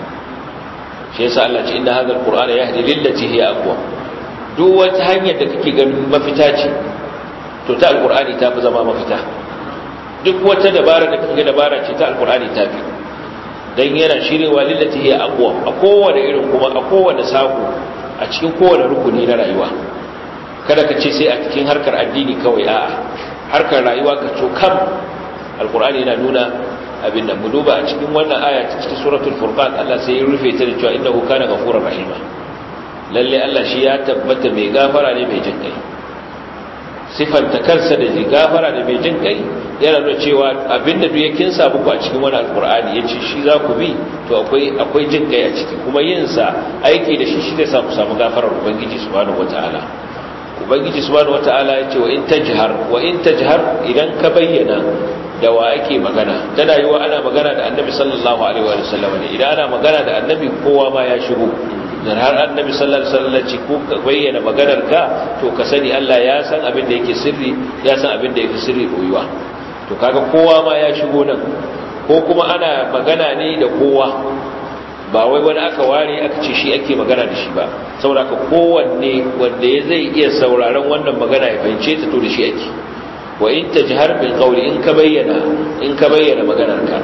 shi yasa Allah ce inna hadha alqur'ana yahdi lillati hiya aqwa duk wata hanyar da kake ganin mafita ce to ta alqur'ani ta fi zama mafita duk wata dabara da kake dabara ce ta alqur'ani ta fi dan yana shirewa lillati hiya aqwa a kowane irin kuma a kowane sako a cikin kowane rukuni na rayuwa kada ka ce sai a cikin harkar addini kawai a'a harkar rayuwa ka cokam alqur'ani yana nuna abin nan mu duba a cikin wannan aya ta cikin suratul furqan Allah sai ya rufe ta da cewa innahu kana ghafurur rahima lalle Allah shi ya tabbata mai gafara ne mai jin kai sifanta kansa da gafara da mai jin kai yana nuna cewa abinda duk yakin sa muku a cikin wannan alqur'ani yace shi za ku bi to akwai akwai jin kai a ciki kuma yin sa aiki da shi shi zai sa ku samu gafarar ubangiji subhanahu wataala ubangiji subhanahu wataala yace wa in tajhar wa in tajhar idan ka bayyana da wa ake magana tana yi wa ana magana da annabi sallallahu alaihi wa sallam ne idan ana magana da annabi kowa ma ya shigo dan har annabi sallallahu alaihi wasallam ce ko ka bayyana maganar ka to ka sani Allah ya san abin da yake sirri ya san abin da yake sirri koyuwa to kaga kowa ma ya shigo nan ko kuma ana magana ne da kowa ba wai wani aka ware aka ce shi ake magana da shi ba saboda ka kowanne wanda ya zai iya sauraron wannan magana ya fahimce ta to da shi ake wa in tajhar bil qawli in ka bayyana in ka bayyana maganarka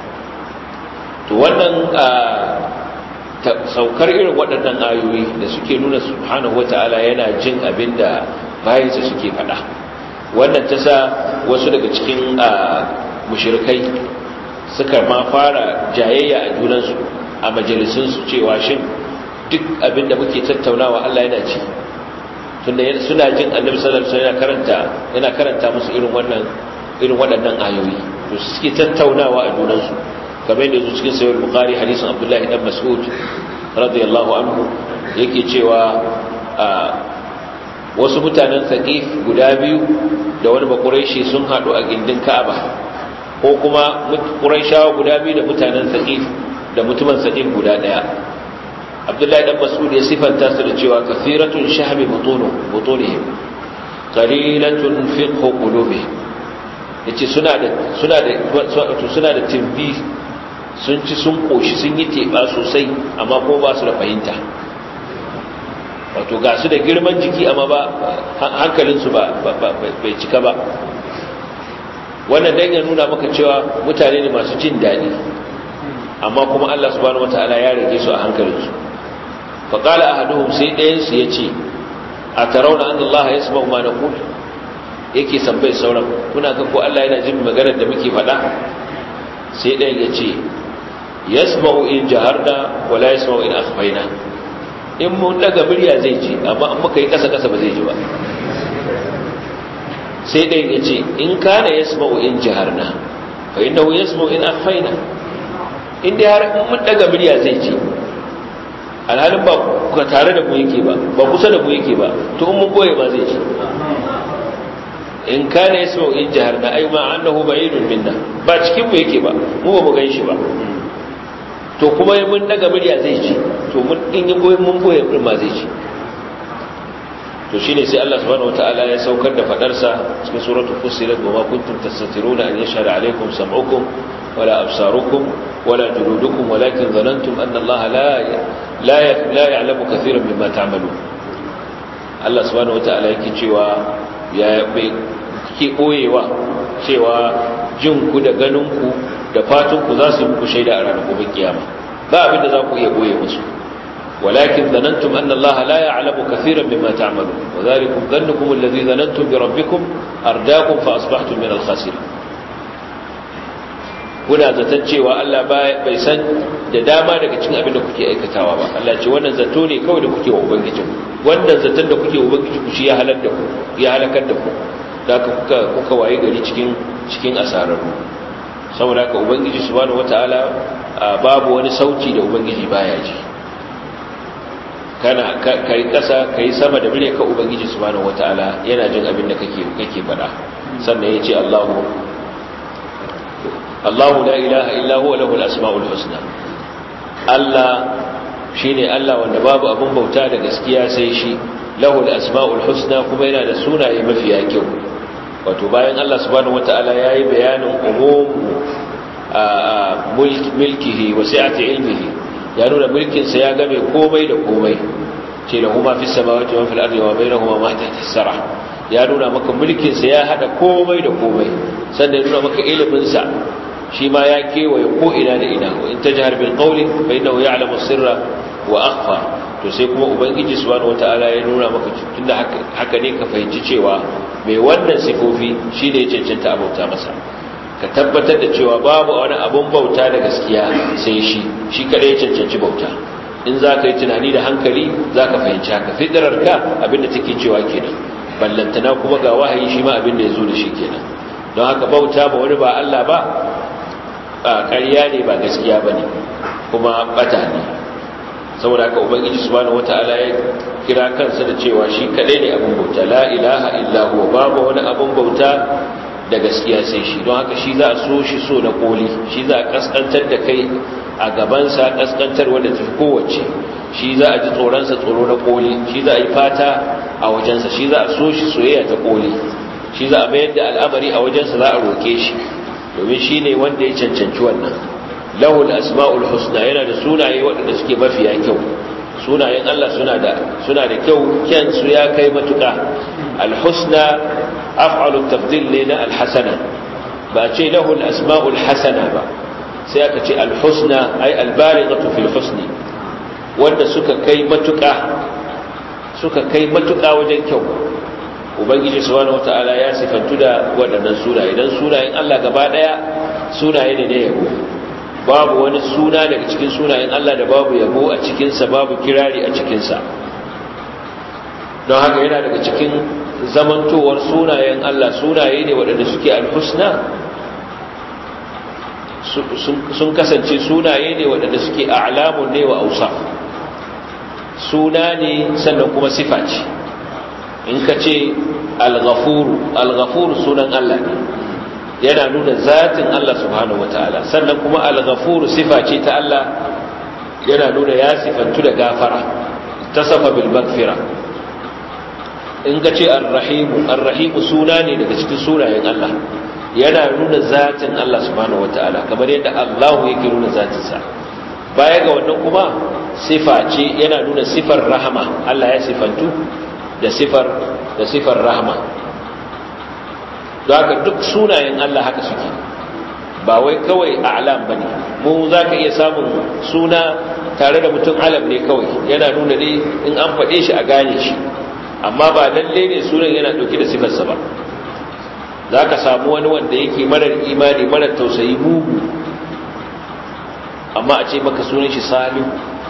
to wannan saukar irin waɗannan ayoyi da suke nuna subhanahu wataala yana jin abinda bayansa suke faɗa wannan ta sa wasu daga cikin mushrikai suka ma fara jayayya a junansu a majalisunsu cewa shin duk abinda muke tattaunawa Allah yana ci tunda suna jin annabi sallallahu alaihi wasallam yana karanta yana karanta musu irin wannan irin waɗannan ayoyi to suke tattaunawa a junan su kamar yadda yake cikin sahih bukhari hadisin abdullahi dan mas'ud radiyallahu anhu yake cewa wasu mutanen thaqif guda biyu da wani bakuraishi sun hadu a gindin ka'aba ko kuma quraishawa guda biyu da mutanen saqif da mutumin saqif guda daya abdullahi dan mas'ud ya sifanta su da cewa kathiratun shahbi butunu butunihim qalilatun fiqh qulubihim yace suna da suna da suna da timbi sun ci sun koshi sun yi teba sosai amma ko ba su da fahimta wato ga su da girman jiki amma ba hankalinsu ba bai cika ba wannan dan ya nuna maka cewa mutane ne masu jin daɗi amma kuma Allah subhanahu wataala ya rage su a hankalinsu fa qala ahaduhum sai ɗayan su yace a tarawna anna Allah yasma'u ma naqul yake tambaye sauran kuna ga ko Allah yana jin maganar da muke faɗa sai ɗayan yace yasma'u in jaharna wala yasma'u in akhfayna in mun daga murya zai ji amma in muka yi kasa kasa ba zai ji ba sai ɗayan ya ce in kana ya sma'u in jiharna fa inda ya sma'u in afaina in dai har in mun daga murya zai ji alhalin ba ka tare da mu yake ba ba kusa da mu yake ba to in mun boye ba zai ji in kana ya sma'u in jiharna ai ma annahu ba'idun minna ba cikin mu yake ba mu ba mu gan shi ba to kuma yi mun daga murya zai ci to mun in yi goyon mun boye din ma zai ci to shine sai Allah subhanahu wataala ya saukar da fadar sa cikin suratul fussilat wa ma kuntum tastatiruna an yashhadu alaykum sam'ukum wala absarukum wala juludukum walakin dhanantum anna Allah la la la ya'lamu katiran mimma ta'malun Allah subhanahu wataala yake cewa ya bai kike boyewa cewa jin ku da ganin ku da fatan ku za su yi muku shaida a ranar gobe kiyama ba abin da za ku iya boye musu walakin zanantum anna Allah la ya'lamu kaseeran mimma ta'malun wa dhalikum dhannukum alladhi dhanantum bi rabbikum ardaakum fa asbahtum min al-khasirin kuna zaton cewa Allah bai san da dama daga cikin abin da kuke aikatawa ba Allah ce wannan zato ne kawai da kuke wa ubangijin wannan zaton da kuke wa ubangijin ku shi ya halakar da ku ya halakar da ku da kuka kuka waye gari cikin cikin asararru saboda haka ubangiji subhanahu wataala babu wani sauti da ubangiji baya ji kana kai kasa kai sama da mure ka ubangiji subhanahu wataala yana jin abin da kake kake faɗa sannan yace Allahu Allahu la ilaha illa huwa lahul asmaul husna Allah shine Allah wanda babu abun bauta da gaskiya sai shi lahul asmaul husna kuma yana da sunaye mafiya kyau wato bayan Allah subhanahu wata'ala ya yi bayanin umumu milkihi wa sa'ati ilmihi ya nuna mulkinsa ya game komai da komai ce da huma fi samawati wa fil ardi wa bainahuma ma tahta as-sara ya nuna maka mulkinsa ya hada komai da komai sannan ya nuna maka ilimin sa shi ma ya kewaye ko ina da ina in tajhar bil qawli fa innahu ya'lamu sirra wa akhfa to sai kuma ubangiji subhanahu wataala ya nuna maka tunda haka ne ka fahimci cewa mai wannan sifofi shine ya cancanta abauta masa ka tabbatar da cewa babu wani abun bauta da gaskiya sai shi shi kadai ya cancanci bauta in za ka yi tunani da hankali za ka fahimci haka fitarar ka abinda take cewa kenan ballantana kuma ga wahayi shi ma abinda ya zo da shi kenan don haka bauta ba wani ba Allah ba ƙarya ne ba gaskiya ba ne kuma bata ne saboda haka ubangiji subhanahu wataala ya kira kansa da cewa shi kadai ne abin bauta la ilaha illa huwa babu wani abin bauta da gaskiya sai shi don haka shi za a so shi so na koli shi za a kaskantar da kai a gabansa kaskantar wanda tafi kowace shi za a ji tsoronsa tsoro na koli shi za a yi fata a wajensa shi za a so shi soyayya ta koli shi za a mayar da al'amari a wajensa za a roke shi domin shi ne wanda ya cancanci wannan lahul asma'ul husna yana da sunaye waɗanda suke mafiya kyau sunayen Allah suna da suna da kyau kyan su ya kai matuƙa al-husna af'alu tafdil ne na al-hasana ba ce lahul asma'ul hasana ba sai aka ce al-husna ay al-balighatu fil husni wanda suka kai matuƙa suka kai matuƙa wajen kyau ubangiji subhanahu wata'ala ya sifantu da waɗannan sunaye dan sunayen Allah gaba ɗaya sunaye ne na yabo babu wani suna daga cikin sunayen Allah da babu yabo a cikinsa babu kirari a cikinsa don haka yana daga cikin zamantowar sunayen Allah sunaye ne waɗanda suke alhusna sun kasance sunaye ne waɗanda suke a'lamun ne wa ausa suna ne sannan kuma sifa ce in ka ce al-ghafuru al-ghafuru sunan Allah ne yana nuna zatin Allah subhanahu wataala sannan kuma al-ghafur sifa ce ta Allah yana nuna ya sifantu da gafara tasafa bil maghfira in ka ce ar-rahim ar-rahim suna ne daga cikin sunayen Allah yana nuna zatin Allah subhanahu wataala kamar yadda Allah yake nuna zatinsa baya ga wannan kuma sifa ce yana nuna sifar rahama Allah ya sifantu da sifar da sifar rahama don haka duk sunayen Allah haka suke ba wai kawai a'lam bane mu zaka iya samun suna tare da mutum alam ne kawai yana nuna ne in an faɗe shi a gane shi amma ba lalle ne sunan yana ɗauke da sifarsa ba za ka samu wani wanda yake marar imani marar tausayi mugu amma a ce maka sunan shi salihu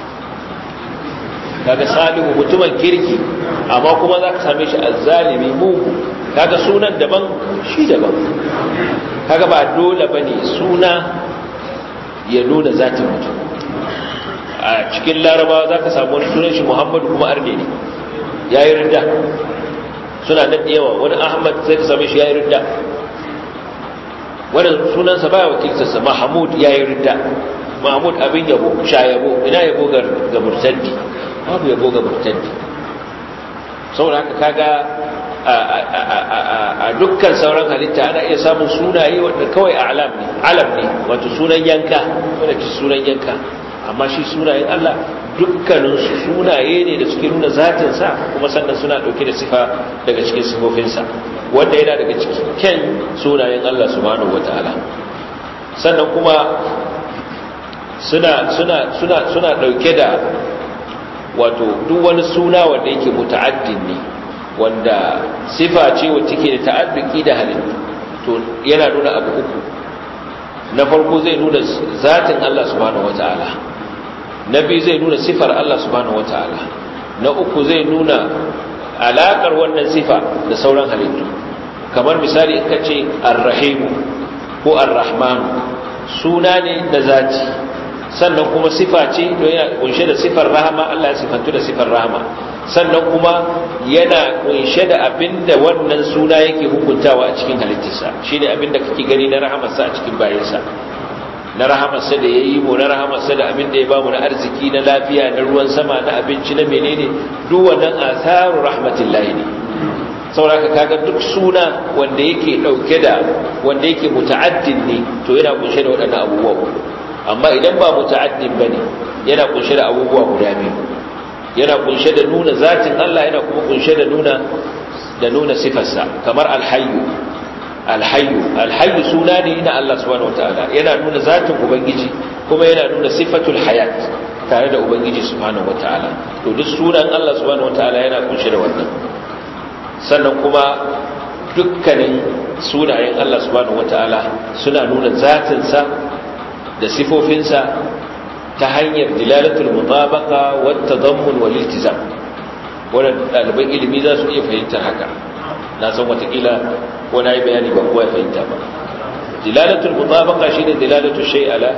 kaga salihu mutumin kirki amma kuma za ka same shi azzalimi mugu kaga sunan daban shi daban kaga ba dole ba ne suna ya nuna zatin mutum a cikin larabawa za ka samu wani sunan shi muhammadu kuma arne ne ya yi rinda suna nan da yawa wani ahmad sai ka same shi ya yi rinda wani sunansa baya wakiltarsa mahamud ya yi rinda mahmud abin yabo sha yabo ina yabo ga murtaddi babu yabo ga murtaddi saboda haka kaga a dukkan sauran halitta ana iya samun sunaye wanda kawai alam ne alam ne wato sunan yanka wanda ci sunan yanka amma shi sunayen Allah dukkaninsu sunaye ne da suke nuna zatinsa kuma sannan suna ɗauke da sifa daga cikin sifofinsa wanda yana daga cikin sunayen Allah subhanahu wata'ala sannan kuma suna suna suna suna ɗauke da wato duk wani suna wanda yake muta'addin ne wanda sifa ce wacce ke da ta'adduki da halittu to yana nuna abu uku na farko zai nuna zatin Allah subhanahu wata'ala na biyu zai nuna sifar Allah subhanahu wata'ala na uku zai nuna alakar wannan sifa da sauran halittu kamar misali in ka ce arrahimu ko arrahmanu suna ne da zati sannan kuma sifa ce don yana kunshe da sifar rahama Allah ya sifantu da sifar rahama sannan kuma yana kunshe da abinda wannan suna yake hukuntawa a cikin halittarsa shine abinda kake gani na rahamarsa a cikin bayansa na rahamarsa da ya yi mu na rahamarsa da abin da ya bamu na arziki na lafiya na ruwan sama na abinci na menene duk wannan asaru rahmatillahi ne sauraka kaga duk suna wanda yake dauke da wanda yake muta'addin ne to yana kunshe da waɗannan abubuwa amma idan ba muta'addin bane yana kunshe da abubuwa guda biyu yana kunshe da nuna zatin Allah yana kuma kunshe da nuna da nuna sifarsa kamar alhayyu alhayyu alhayyu suna ne na Allah subhanahu wataala yana nuna zatin ubangiji kuma yana nuna sifatul hayat tare da ubangiji subhanahu wataala to duk sunan Allah subhanahu wataala yana kunshe da wannan sannan kuma dukkanin sunayen Allah subhanahu wataala suna nuna zatinsa da sifofinsa ta hanyar dilalatul mutabaqa wat tadammun wal iltizam wannan ɗaliban ilimi za su iya fahimtar haka na san watakila wani yi bayani ba kowa ya fahimta ba dilalatul mutabaqa shine dilalatul shay ala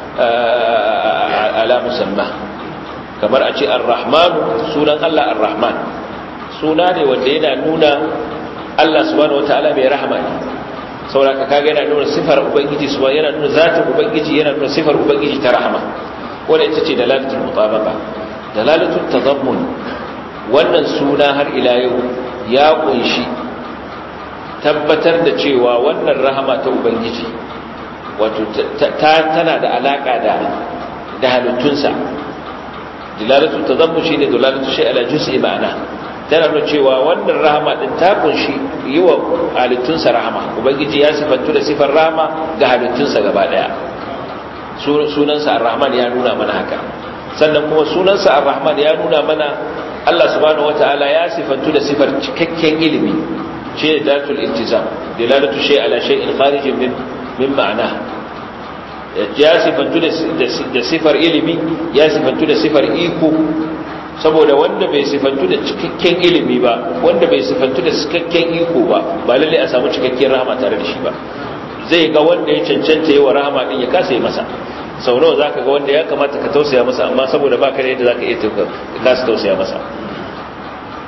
ala musamma kamar a ce ar-rahman sunan Allah ar-rahman suna ne wanda yana nuna Allah subhanahu wataala mai rahama ne saboda kaga yana nuna sifar ubangiji subhanahu yana nuna zatin ubangiji yana nuna sifar ubangiji ta rahama wanda ita ce dalalatul mutabaqa dalalatul tadammun wannan suna har ila yau ya kunshi tabbatar da cewa wannan rahama ta ubangiji wato tana da alaka da da halittunsa dilalatu tazammu shine dilalatu shay ala juz'i ma'ana tana nuna cewa wannan rahama din ta kunshi yi wa halittunsa rahama ubangiji ya sifantu da sifar rahama ga halittunsa gaba daya sunansa ar-rahman ya nuna mana haka sannan kuma sunansa ar-rahman ya nuna mana Allah subhanahu wataala ya sifantu da sifar cikakken ilimi ce datul iltizam dilalatu shay ala shay'in kharijin min min ma'ana ya sifantu da sifar ilimi ya sifantu da sifar iko saboda wanda bai sifantu da cikakken ilimi ba wanda bai sifantu da cikakken iko ba ba lalle a samu cikakken rahama tare da shi ba zai ga wanda ya cancanta yi wa rahama din ya kasa yi masa sau nawa zaka ga wanda ya kamata ka tausaya masa amma saboda baka da yadda zaka iya ka kasa tausaya masa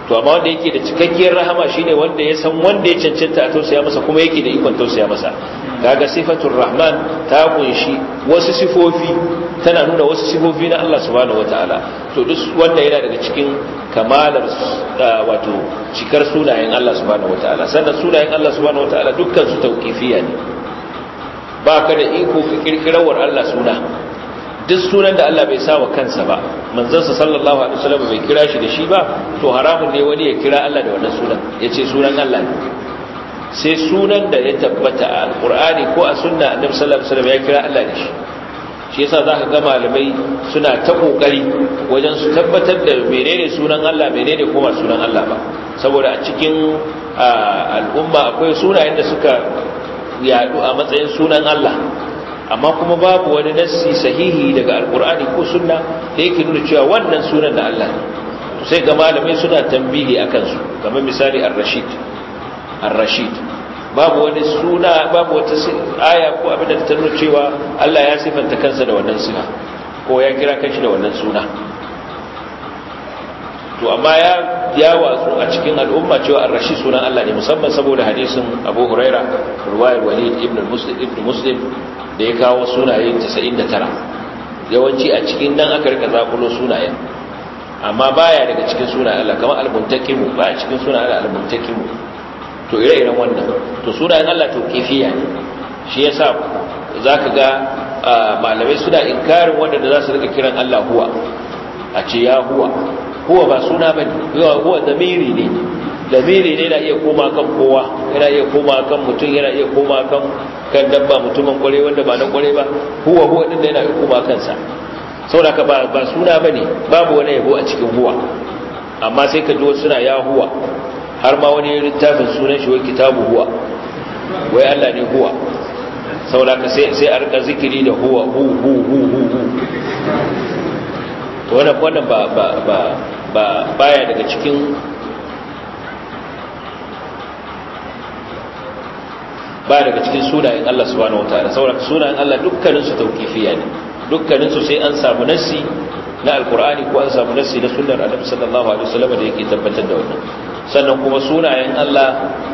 to amma wanda yake da cikakkiyar rahama shine wanda ya san wanda ya cancanta a tausaya masa kuma yake da ikon tausaya masa kaga sifatul rahman ta kunshi wasu sifofi tana nuna wasu sifofi na Allah subhanahu wataala to duk wanda yana daga cikin kamalar wato cikar sunayen Allah subhanahu wataala sannan sunayen Allah subhanahu wataala dukkan su tauqifiyya ne ba ka da iko ka kirkirawar Allah suna duk sunan da Allah bai sa wa kansa ba manzansa sallallahu alaihi wasallam bai kira shi da shi ba to haramun ne wani ya kira Allah da wannan sunan yace sunan Allah ne sai sunan da ya tabbata a alqur'ani ko a sunna annabi sallallahu alaihi wasallam ya kira Allah da shi shi yasa zaka ga malamai suna ta kokari wajen su tabbatar da menene sunan Allah menene kuma sunan Allah ba saboda a cikin al'umma akwai sunayen da suka yadu a matsayin sunan Allah amma kuma babu wani nassi sahihi daga alkur'ani ko sunna da yake nuna cewa wannan sunan da Allah ne sai ga malamai suna tambihi akan su kamar misali ar-rashid ar-rashid babu wani suna babu wata aya ko abin da ta nuna cewa Allah ya sifanta kansa da wannan sifa ko ya kira kanshi da wannan suna to amma ya ya watsu a cikin al'umma cewa ar-rashid sunan Allah ne musamman saboda hadisin Abu Huraira riwayar Walid ibn Muslim ibn Muslim da ya kawo sunaye 99 yawanci a cikin nan aka rika zakulo sunayen amma baya daga cikin sunayen Allah kamar al-muntakimu baya cikin sunayen Allah al-muntakimu to ire-iren wannan to sunayen Allah to kifiya ne shi yasa zaka ga malamai suna inkarin wanda da za su rika kiran Allah huwa a ce ya huwa huwa ba suna bane huwa huwa zamiri ne zamiri ne yana iya koma kan kowa yana iya koma kan mutum yana iya koma kan kan dabba mutumin kware wanda ba na kware ba huwa huwa din yana iya koma kansa saboda ka ba ba suna bane babu wani yabo a cikin huwa amma sai ka ji wasu suna ya huwa har ma wani littafin sunan shi wai kitabu huwa wai Allah ne huwa saboda ka sai sai a rika zikiri da huwa hu hu hu hu hu to wannan wannan ba ba ba ba baya daga cikin ba daga cikin sunayen Allah subhanahu wataala saboda sunayen Allah dukkanin su tauqifiyya ne dukkanin su sai an samu nassi na alqur'ani ko an samu nassi na sunnar annabi sallallahu alaihi wasallam da yake tabbatar da wannan sannan kuma sunayen Allah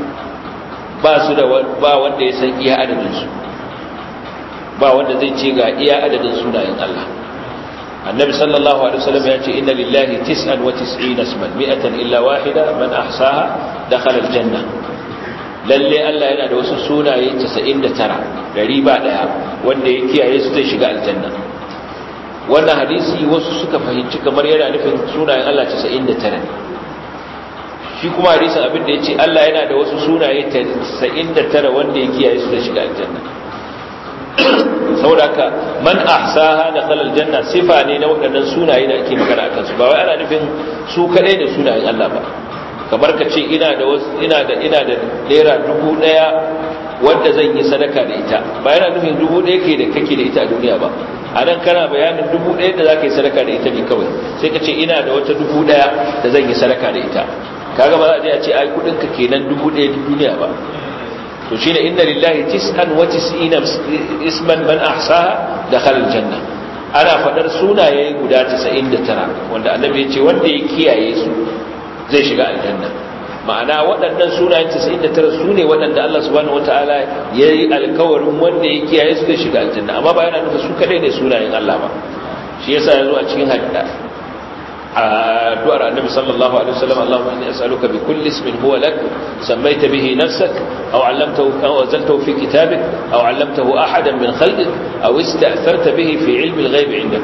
ba su da ba wanda ya san iya adadin su ba wanda zai ce ga iya adadin sunayen Allah annabi sallallahu alaihi wasallam ya ce inna lillahi 99 isman mi'atan illa wahida man ahsaha dakhala aljanna lalle Allah yana da wasu sunaye 99 dari ba daya wanda ya kiyaye su zai shiga aljanna wannan hadisi wasu suka fahimci kamar yana nufin sunayen Allah 99 ne shi kuma hadisin abin da yace Allah yana da wasu sunaye 99 wanda ya kiyaye su zai shiga aljanna saboda haka man ahsaha da khalal janna sifa ne na waɗannan sunaye da ake magana akan su ba wai ana nufin su kadai da sunayen Allah ba kamar ka ce ina da wasu ina da ina da naira dubu daya wanda zan yi sadaka da ita ba yana nufin dubu daya ke da kake da ita a duniya ba a nan kana bayanin dubu daya da zaka yi sadaka da ita ne kawai sai ka ce ina da wata dubu daya da zan yi sadaka da ita kaga ba za a je a ce ai kudin ka kenan dubu daya duniya ba to shine inna lillahi tis'an wa tis'ina isman man ahsaha dakhala aljanna ana fadar sunaye guda 99 wanda annabi ya ce wanda ya kiyaye su zai shiga aljanna ma'ana waɗannan sunayen 99 su ne waɗanda Allah subhanahu wataala ya yi alkawarin wanda ya kiyaye su zai shiga aljanna amma ba yana nufin su kadai ne sunayen Allah ba shi yasa yazo a cikin hadda addu'ar annabi sallallahu alaihi wasallam Allahumma inni as'aluka bi kulli ismin huwa lak sammaita bihi nafsak aw 'allamtahu aw anzaltahu fi kitabik aw 'allamtahu ahadan min khalqik aw ista'tharta bihi fi 'ilmi al-ghaib 'indak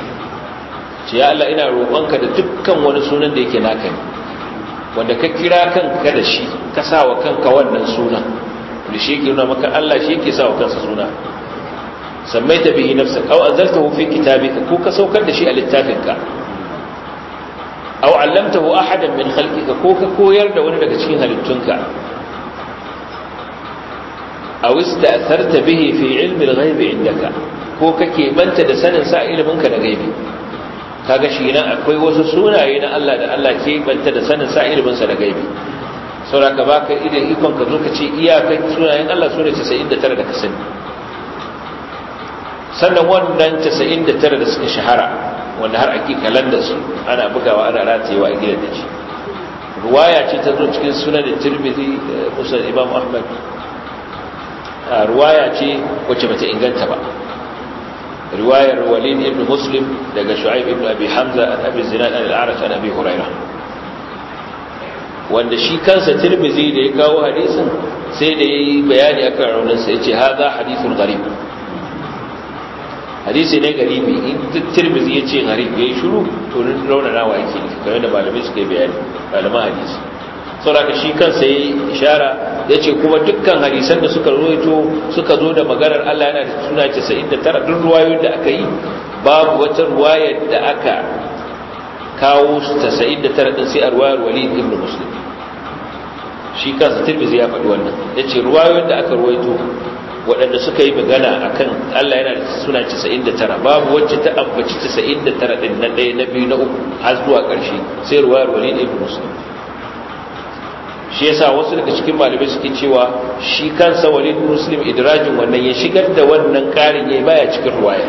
ce ya Allah ina roƙonka da dukkan wani sunan da yake naka ne wanda ka kira kanka da shi ka sa wa kanka wannan suna da shi yake nuna maka Allah shi yake sa wa kansa suna sammaita bihi nafsak aw anzaltahu fi kitabika ko ka saukar da shi a littafinka aw allamtahu ahadan min khalqika ko ka koyar da wani daga cikin halittunka aw ista'tharta bihi fi ilmi al-ghaib indaka ko kake banta da sanin sa ilimin ka da gaibi kaga shi nan akwai wasu sunaye na Allah da Allah ke banta da sanin sa ilimin sa da gaibi saboda baka idan ikon ka zo ka ce iyakan sunayen Allah sune 99 da ka sani sannan wannan 99 da suka shahara wanda har ake kalanda su ana bugawa ana ratayewa a gidan da shi ruwaya ce ta zo cikin sunan tirmidhi musa imam ahmad ruwaya ce wacce bata inganta ba riwayar walid ibn muslim daga shu'aib ibn abi hamza an abi zinad an al-a'raj an abi hurairah wanda shi kansa tirmizi da ya kawo hadisin sai da yayi bayani akan raunin sa yace hadha hadithun gharib hadisi ne garibi in tirmizi yace gharib yayi shiru to raunana wa yake kamar da malamai suka yi bayani malaman hadisi saboda shi kansa yayi ishara yace kuma dukkan hadisan da suka rawaito suka zo da maganar Allah yana da suna 99 duk ruwayoyin da aka yi babu wata ruwayar da aka kawo 99 din sai a ruwayar Walid ibn Muslim shi kansa Tirmidhi ya faɗi wannan yace ruwayoyin da aka ruwaito waɗanda suka yi magana akan Allah yana da suna 99 babu wacce ta ambaci 99 din na ɗaya na biyu na uku har zuwa ƙarshe sai ruwayar Walid ibn Muslim shi yasa wasu daga cikin malamai suke cewa shi kansa walid muslim idrajin wannan ya shigar da wannan karin yayi baya cikin ruwaya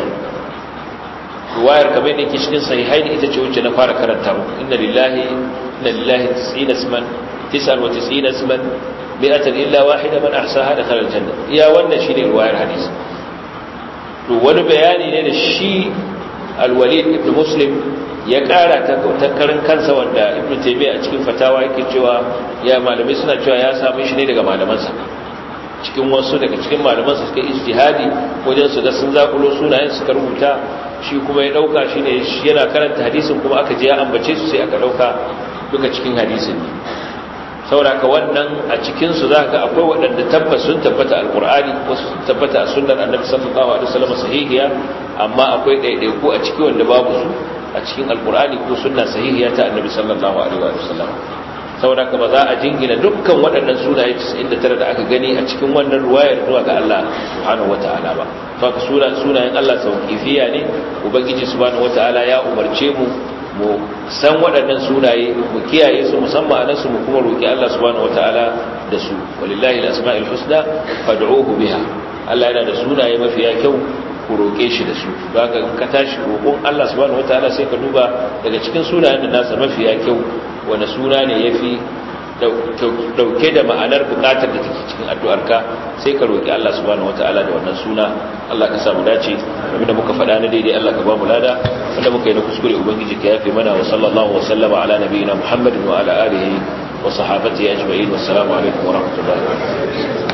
ruwayar kamar da yake cikin sahihaini ita ce wacce na fara karanta muku inna lillahi inna lillahi 90 isman 99 isman mi'atan illa wahida man ahsaha dakhala aljanna iya wannan shine ruwayar hadisi to wani bayani ne da shi alwalid ibn muslim ya kara ta karin kansa wanda ibn taymiya a cikin fatawa yake cewa ya malamai suna cewa ya samu shi ne daga malamansa cikin wasu daga cikin malamansa suka ijtihadi wajen su ga sun zakulo sunayen suka rubuta shi kuma ya dauka shine yana karanta hadisin kuma aka je ya ambace su sai aka dauka duka cikin hadisin ne sauraka wannan a cikin su zaka akwai waɗanda tabbas sun tabbata alqur'ani wasu sun tabbata a sunnar annabi sallallahu alaihi wasallam sahihiya amma akwai ɗaiɗaiku a ciki wanda babu su a cikin alkur'ani ko sunna sahihiya ta annabi sallallahu alaihi wa sallam saboda ka ba za a jingina dukkan waɗannan sunaye 99 da aka gani a cikin wannan ruwayar zuwa ga Allah subhanahu wataala ba to ka suna sunayen Allah sauqifiya ne ubangiji subhanahu wataala ya umarce mu mu san waɗannan sunaye mu kiyaye su musamman anan su mu kuma roki Allah subhanahu wataala da su walillahi alasmaul husna fad'uhu biha Allah yana da sunaye mafiya kyau ku roƙe shi da su ba ka ka tashi roƙon Allah subhanahu wataala sai ka duba daga cikin sunayen da nasa mafiya kyau wani suna ne yafi dauke da ma'anar bukatar da take cikin addu'arka sai ka roƙi Allah subhanahu wataala da wannan suna Allah ka samu dace abinda muka faɗa na daidai Allah ka ba mu lada wanda muka yi na kuskure ubangiji ka yafe mana wa sallallahu wa sallama ala nabiyina muhammadin wa ala alihi wa sahabatihi ajma'in wassalamu alaikum wa rahmatullahi wa barakatuh